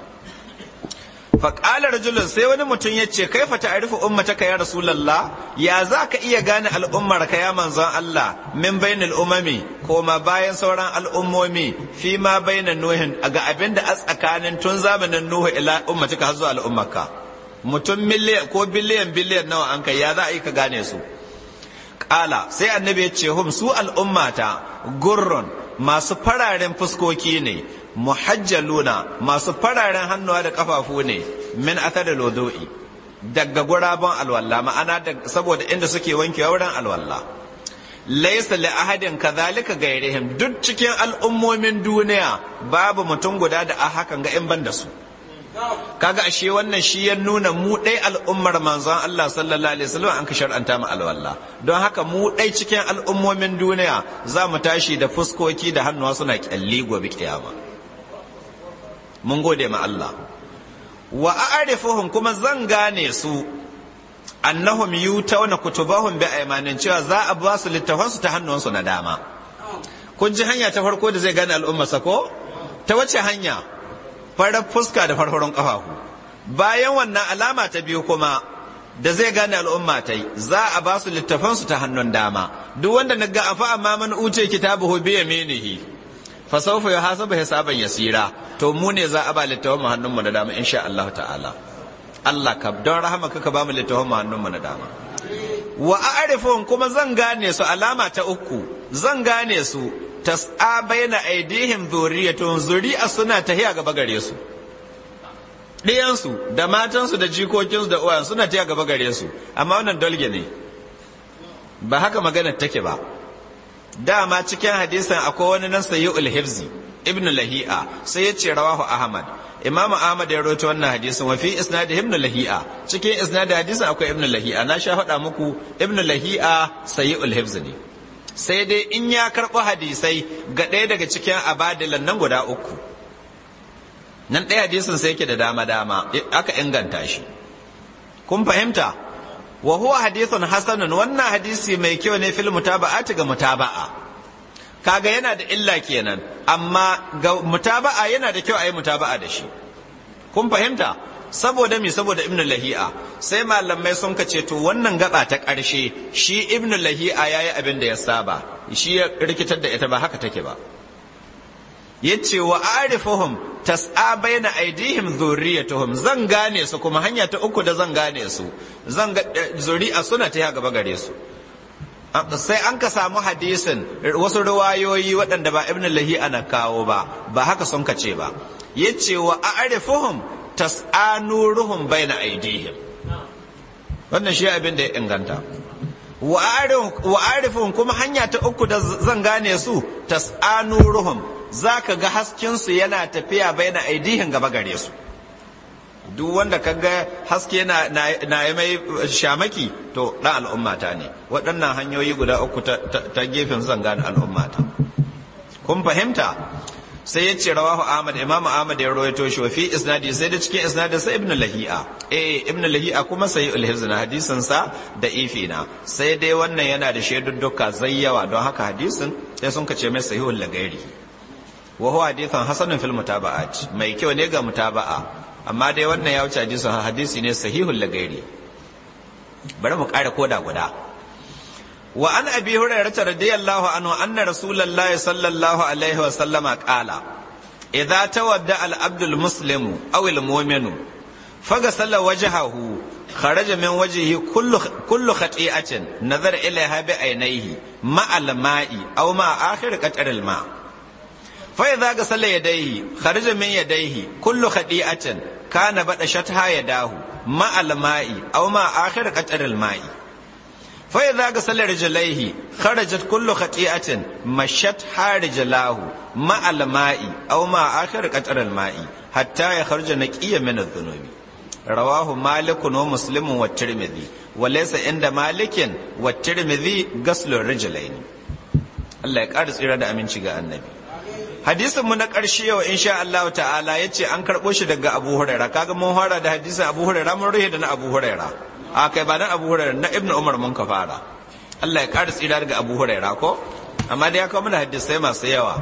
S1: faƙalar rajulun sai wani mutum ya ce kai fata arifu ummataka ya rasulallah ya za ka iya gane al'ummar ka ya manzon Allah min bainal umami ko ma bayan sauran al'ummomi fi ma bainan nuhin ga abin da a tsakanin tun zamanin nuhu ila ummatika har zuwa al'ummarka mutum miliyan ko biliyan biliyan nawa an kai ya za a yi ka gane su Ƙala sai annabi ya ce hum su al'ummata gurrun masu fararen fuskoki ne muhajjaluna masu fararen hannuwa da kafafu ne min athar da lodo'i daga gurabon alwalla ma'ana saboda inda suke wankewa wurin alwalla laisa li ahadin kadhalika gairihim duk cikin al'ummomin duniya babu mutum guda da a hakan ga in ban da su kaga ashe wannan shi ya nuna mu ɗai al'ummar manzon Allah sallallahu alaihi wasallam an ka shar'anta mu alwala don haka mu ɗai cikin al'ummomin duniya za mu tashi da fuskoki da hannuwa suna kyalli gobe kiyama mun gode ma Allah wa a'rifuhum kuma zan gane su annahum yutawna kutubahum bi aymanin cewa za a ba su littafan su ta hannunsu na dama kun ji hanya ta farko da zai gane al'umma ko ta wace hanya farar fuska da farfaron kafafu bayan wannan alama ta biyu kuma da zai gane al'umma ta yi za a ba su littafansu ta hannun dama duk wanda na ga afa amma man uce kitabuhu bi yaminihi fa sawfa yuhasabu hisaban yasira to mu ne za a ba littafan mu hannun mu na dama insha Allah ta'ala Allah ka don rahama ka ba mu littafan mu hannun mu na dama wa a'rifun kuma zan gane su alama ta uku zan gane su tas'a baina aidihim zuriyatun zuri'a suna tahiya gaba gare su ɗiyansu da matansu da jikokinsu da uwayen suna taya gaba gare su amma wannan dolge ne ba haka maganar take ba dama cikin hadisan akwai wani nan sayi ulhifzi ibn lahi'a sai ya ce rawahu ahmad imamu ahmad ya rawaito wannan hadisin wa fi isnad ibn lahi'a cikin isnad hadisin akwai ibn lahi'a na sha faɗa muku ibn lahi'a sayi ulhifzi ne sai dai in ya karɓi hadisai ga ɗaya daga cikin abadilan nan guda uku nan ɗaya hadisin sai yake da dama-dama aka inganta shi kun fahimta wa huwa hadithun hasanun wannan hadisi mai kyau ne fil mutaba'ati ga mutaba'a kaga yana da illa kenan amma ga mutaba'a yana da kyau a yi mutaba'a da shi kun fahimta saboda mi saboda ibnu lahi'a sai malamai sun ka ce to wannan gaba ta ƙarshe shi ibnu lahi'a yayi abin da ya saba shi ya rikitar da ita ba haka take ba yace wa arifuhum tas'a baina aidihim zurriyatuhum zan gane su kuma hanya ta uku da zan gane su zan ga zuri'a suna ta gaba gare su sai an ka samu hadisin wasu ruwayoyi waɗanda ba ibn lahi ana kawo ba ba haka sun ka ce ba yace wa a'rifuhum tas'a nuruhum baina aidihim wannan shi abin da ya inganta wa a'rifuhum kuma hanya ta uku da zan gane su tas'a nuruhum za ka ga haskensu yana tafiya bai na aidihin gaba gare su duk wanda ka ga haske na yi mai shamaki to ɗan al'ummata ne waɗannan hanyoyi guda uku ta gefen zan gane al'ummata kun fahimta sai ya ce rawahu ahmad imam ahmad ya rawaito shi wa fi isnadi sai da cikin isnadin sa ibnu lahi'a eh ibnu lahi'a kuma sai ulhizna hadisin sa da ifina sai dai wannan yana da shaidudduka zayyawa don haka hadisin sai sun kace mai sahihul lagairi wa huwa hadithun hasanun fil mutaba'at mai kyau ne ga mutaba'a amma dai wannan ya wuce hadisin hadisi ne sahihul lagairi bari mu kare koda guda wa an abi hurairah radiyallahu anhu anna rasulullahi sallallahu alaihi wa sallama qala idza tawadda al abdul muslimu aw al mu'minu faghasala wajhahu kharaja min wajhihi kullu kullu khati'atin nazara ilaiha bi ainihi ma al ma'i aw ma akhir qatar al ma' فإذا غسل يديه خرج من يديه كل خطيئة كان بدشتها يداه مع الماء أو مع آخر قطر الماء فإذا غسل رجليه خرجت كل خطيئة مشتها رجلاه مع الماء أو مع آخر قطر الماء حتى يخرج نقيا من الذنوب رواه مالك ومسلم والترمذي وليس عند مالك والترمذي غسل الرجلين الله يقارس إرادة أمين شيء النبي hadisin mu na ƙarshe yau insha Allah ta'ala yace an karɓo shi daga Abu Huraira kaga mun fara da hadisin Abu Huraira mun ruhe da na Abu Huraira a kai ba na Abu Huraira na Ibn Umar mun ka fara Allah ya ƙara tsira daga Abu Huraira ko amma da ya kawo mana hadisai masu yawa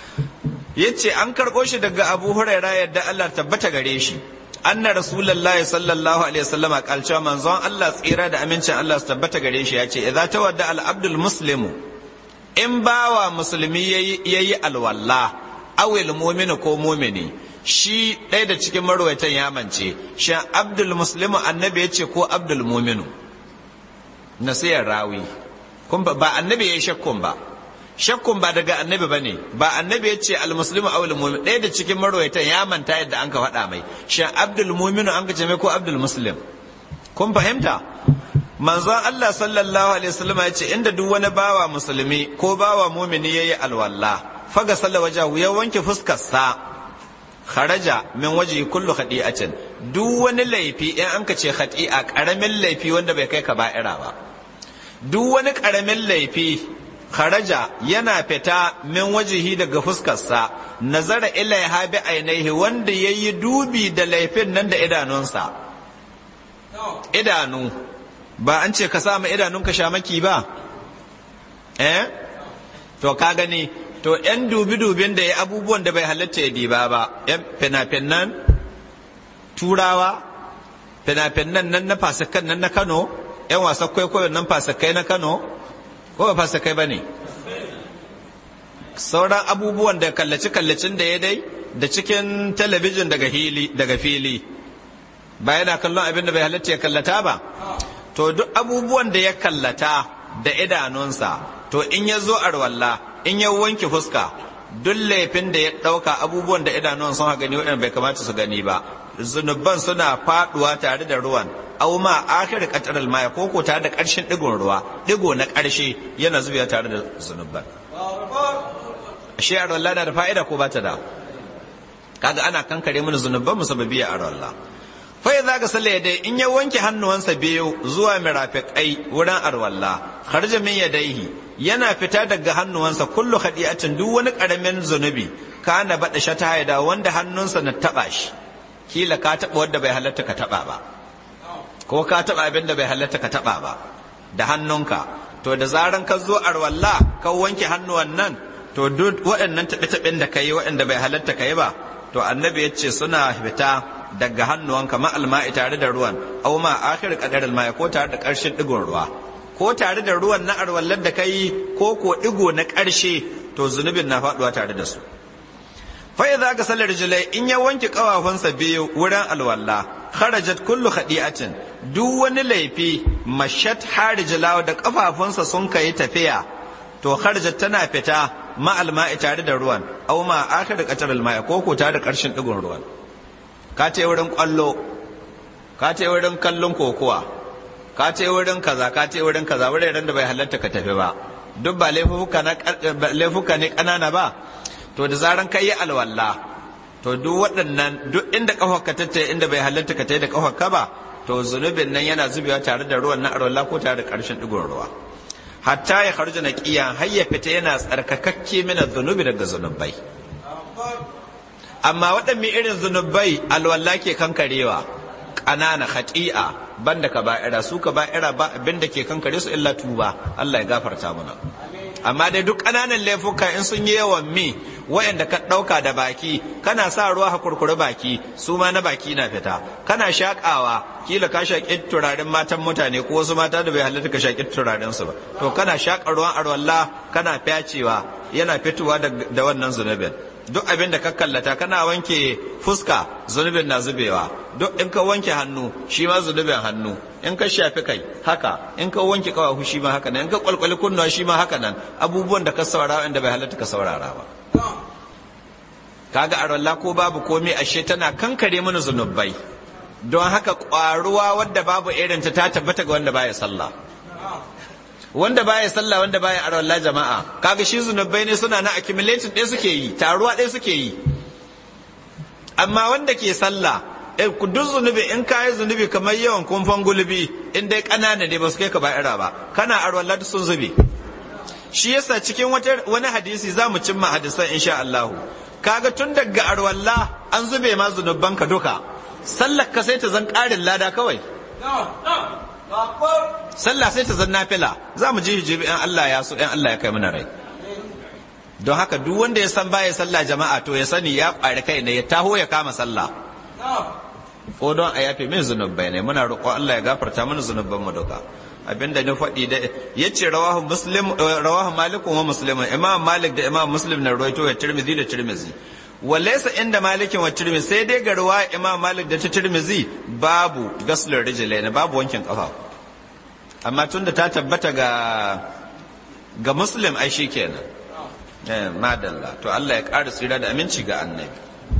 S1: yace an karɓo shi daga Abu Huraira yadda Allah tabbata gare shi anna rasulullahi sallallahu alaihi wasallam kalcewa manzon Allah tsira da amincin Allah su tabbata gare shi yace idza tawadda al abdul muslimu in bawa musulmi ya yi alwalla awil mumini ko mumini shi ɗaya da cikin marwaitan ya mance shan abdul muslimu annabi ya ce ko abdul muminu nasiyar rawi ba annabi ya yi shakkun ba shakkun ba daga annabi ba ne ba annabi ya ce almuslimu awil mumin ɗaya da cikin marwaitan ya manta yadda an ka faɗa mai shan abdul muminu an ka ce mai ko abdul muslim kun fahimta manzon Allah sallallahu alaihi wasallam ya ce inda duk wani bawa musulmi ko bawa mumini yayi alwalla faga salla wajahu ya wanke fuskarsa kharaja min waji kullu khadi'atin duk wani laifi in an ka ce khadi'a karamin laifi wanda bai kai ka ba'ira ba duk wani karamin laifi kharaja yana fita min wajihi daga fuskarsa nazara ilaiha bi ainihi wanda yayi dubi da laifin nan da idanunsa idanu ba an ce ka sa ma idanunka shamaki ba eh to ka gani to yan dubi-dubin da ya abubuwan da bai halatta ya diba ba yan fina-finan turawa fina-finan nan na fasakan nan na kano yan wasan kwaikwayon nan fasakai na kano ko ba fasakai ba ne sauran abubuwan da kallaci-kallacin da ya dai da cikin talabijin daga fili ba yana kallon abin da bai halatta ya kallata ba to duk abubuwan da ya kallata da idanunsa to in ya zo arwalla in ya wanke fuska duk laifin da ya ɗauka abubuwan da idanun sun gani waɗanda bai kamata su gani ba zunuban suna faɗuwa tare da ruwan au ma akhir qatar maya ko ko tare da ƙarshen digon ruwa digo na ƙarshe yana zubewa tare da zunuban shi arwalla na da fa'ida ko ba ta da kaga ana kankare mana zunuban mu sababiya arwalla fa idza ga salla dai in ya wanke hannuwansa biyu zuwa mirafiqai wurin arwalla kharja min yadaihi yana fita daga hannuwansa kullu khadi'atin duk wani karamin zunubi kana bada shata haida wanda hannunsa na taba shi kila ka taba wanda bai halatta ka taba ba ko ka taba abin da bai halatta ka taba ba da hannunka to da zaran ka zo arwalla ka wanke hannuwan nan to duk waɗannan taɓe-taɓen da ka yi waɗanda bai halatta ka yi ba to annabi ya ce suna fita daga hannuwanka ma alma'i tare da ruwan au ma akhir qadar alma'i ko tare da ƙarshen digon ruwa ko tare da ruwan na arwallar da kai ko ko digo na ƙarshe to zunubin na faduwa tare da su fa idza ka sallar rijlai in ya wanke kawafunsa biyu wurin alwalla kharajat kullu khadi'atin duk wani laifi mashat harijlawa da kafafunsa sun kai tafiya to kharajat tana fita ma alma'i tare da ruwan aw ma akhir qatar alma'i ko ko tare da ƙarshen digon ruwan ka ce wurin kwallo ka ce wurin kallon kokowa ka ce wurin kaza ka ce wurin kaza wuraren da bai halatta ka tafi ba duk ba laifuka ne kanana ba to da zaran ka yi alwala to duk waɗannan duk inda ƙafar ka tatta inda bai halatta ka tayi da ƙafar ka ba to zunubin nan yana zubewa tare da ruwan na alwala ko tare da ƙarshen digon ruwa hatta ya kharja naqiyan har ya fita yana tsarkakakke mina zunubi daga zunubai amma waɗanne irin zunubai alwala ke kankarewa ƙanana khati'a banda ka ba'ira su ka ba'ira ba abin da ke kankare su illa tuba Allah ya gafarta mana amma dai duk ƙananan laifuka in sun yi yawan mi wayanda ka ɗauka da baki kana sa ruwa ha kurkure baki su ma na baki na fita kana shakawa kila ka shaƙi turaren matan mutane ko wasu mata da bai halatta ka shaƙi turaren su ba to kana shaƙa ruwan arwalla kana fyacewa yana fitowa da wannan zunubin duk abin da ka kallata kana wanke fuska zunubin na zubewa duk in ka wanke hannu shi ma zunubin hannu in ka shafi kai haka in ka wanke kawahu shi ma haka nan in ka kwalkwali kunnuwa shi ma haka nan abubuwan da ka saurara inda bai halatta ka saurara ba kaga arwalla ko babu komai ashe tana kankare mana zunubai don haka kwaruwa wadda babu irin ta ta tabbata ga wanda baya sallah wanda baya sallah wanda baya arwalla jama'a kaga shi zunubai ne suna na accumulating ɗaya suke yi taruwa ɗaya suke yi amma wanda ke sallah duk zunubi in ka yi zunubi kamar yawan kumfan gulbi in dai ƙanana ne ba su kai ka ba'ira ba kana arwalla sun zube shi yasa cikin wani hadisi za mu cimma hadisan insha Allah kaga tun daga arwalla an zube ma zunuban ka duka sallar ka sai ta zan ƙarin lada kawai sallah sai ta zan nafila za mu ji hijibi in Allah ya so in Allah ya kai mana rai don haka duk wanda ya san baya sallah jama'a to ya sani ya ƙwari kai ne ya taho ya kama sallah ko don a yafe min zunubai ne muna roƙo Allah ya gafarta mana zunuban mu duka abinda ni faɗi da ya ce rawahu muslim rawahu malik wa muslim imam malik da imam muslim na rawaito ya tirmidhi da tirmidhi walaysa inda malikin wa tirmidhi sai dai ga ruwa imam malik da ta tirmidhi babu gaslur rijlaini babu wankin kafa amma tunda ta tabbata ga ga muslim ai shikenan eh madalla to Allah ya ƙara tsira da aminci ga annabi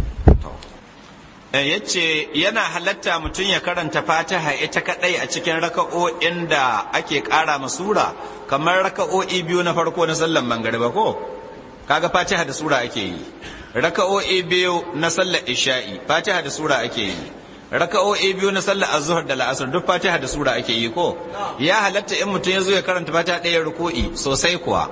S1: ya ce yana halatta mutum ya karanta fatiha ita kadai a cikin raka'o'in da ake kara sura kamar raka'o'i biyu na farko na sallan mangariba ko kaga fatiha da sura ake yi raka'o'i biyu na sallar isha'i fatiha da sura ake yi raka'o'i biyu na sallar azhar da la'asar duk fatiha da sura ake yi ko ya halatta in mutum ya zo ya karanta fatiha ɗaya ruku'i sosai kuwa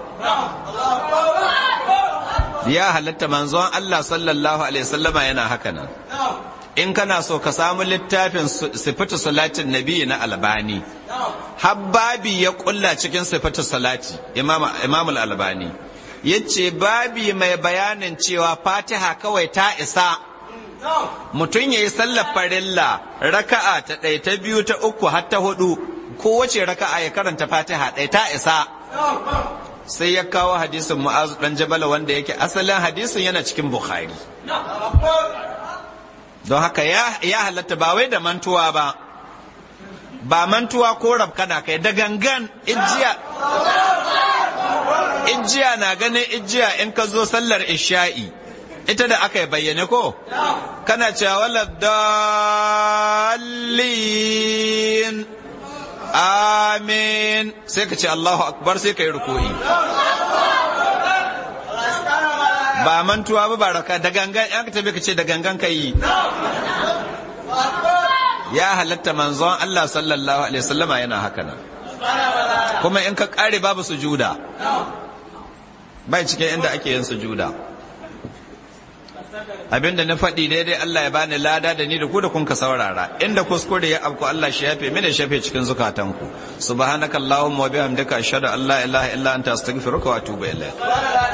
S1: ya halatta manzon Allah sallallahu alaihi wasallama yana haka nan in kana so ka samu littafin sifatu salatin nabi na albani habbabi ya kulla cikin sifatu salati imam al-albani yace babi mai bayanin cewa fatiha kawai ta isa mutum ya yi sallar farilla raka'a ta ɗaya ta biyu ta uku har ta hudu kowace raka'a ya karanta fatiha ɗaya ta isa sai ya kawo hadisin mu'azu dan jabala wanda yake asalin hadisin yana cikin bukhari don haka ya halatta ba wai da mantuwa ba ba mantuwa ko rabkana kai da gangan ijiya ijiya na ganin ijiya in ka zo sallar isha'i ita da aka yi bayyane ko kana cewa wala dalilin amin sai ka ce Allahu akbar sai ka yi ruku'i ba mantuwa ba baraka da gangan yan ka tabi ka ce da gangan ka yi ya halatta manzon Allah sallallahu alaihi wasallama yana haka nan kuma in ka kare babu sujuda bai cikin inda ake yin sujuda abinda na faɗi daidai Allah ya bani lada da ni da ku da kun ka saurara inda kuskure ya afku Allah shi yafe mini shafe cikin zukatanku subhanakallahumma wa bihamdika ashhadu an la ilaha illa anta astaghfiruka wa atubu ilayk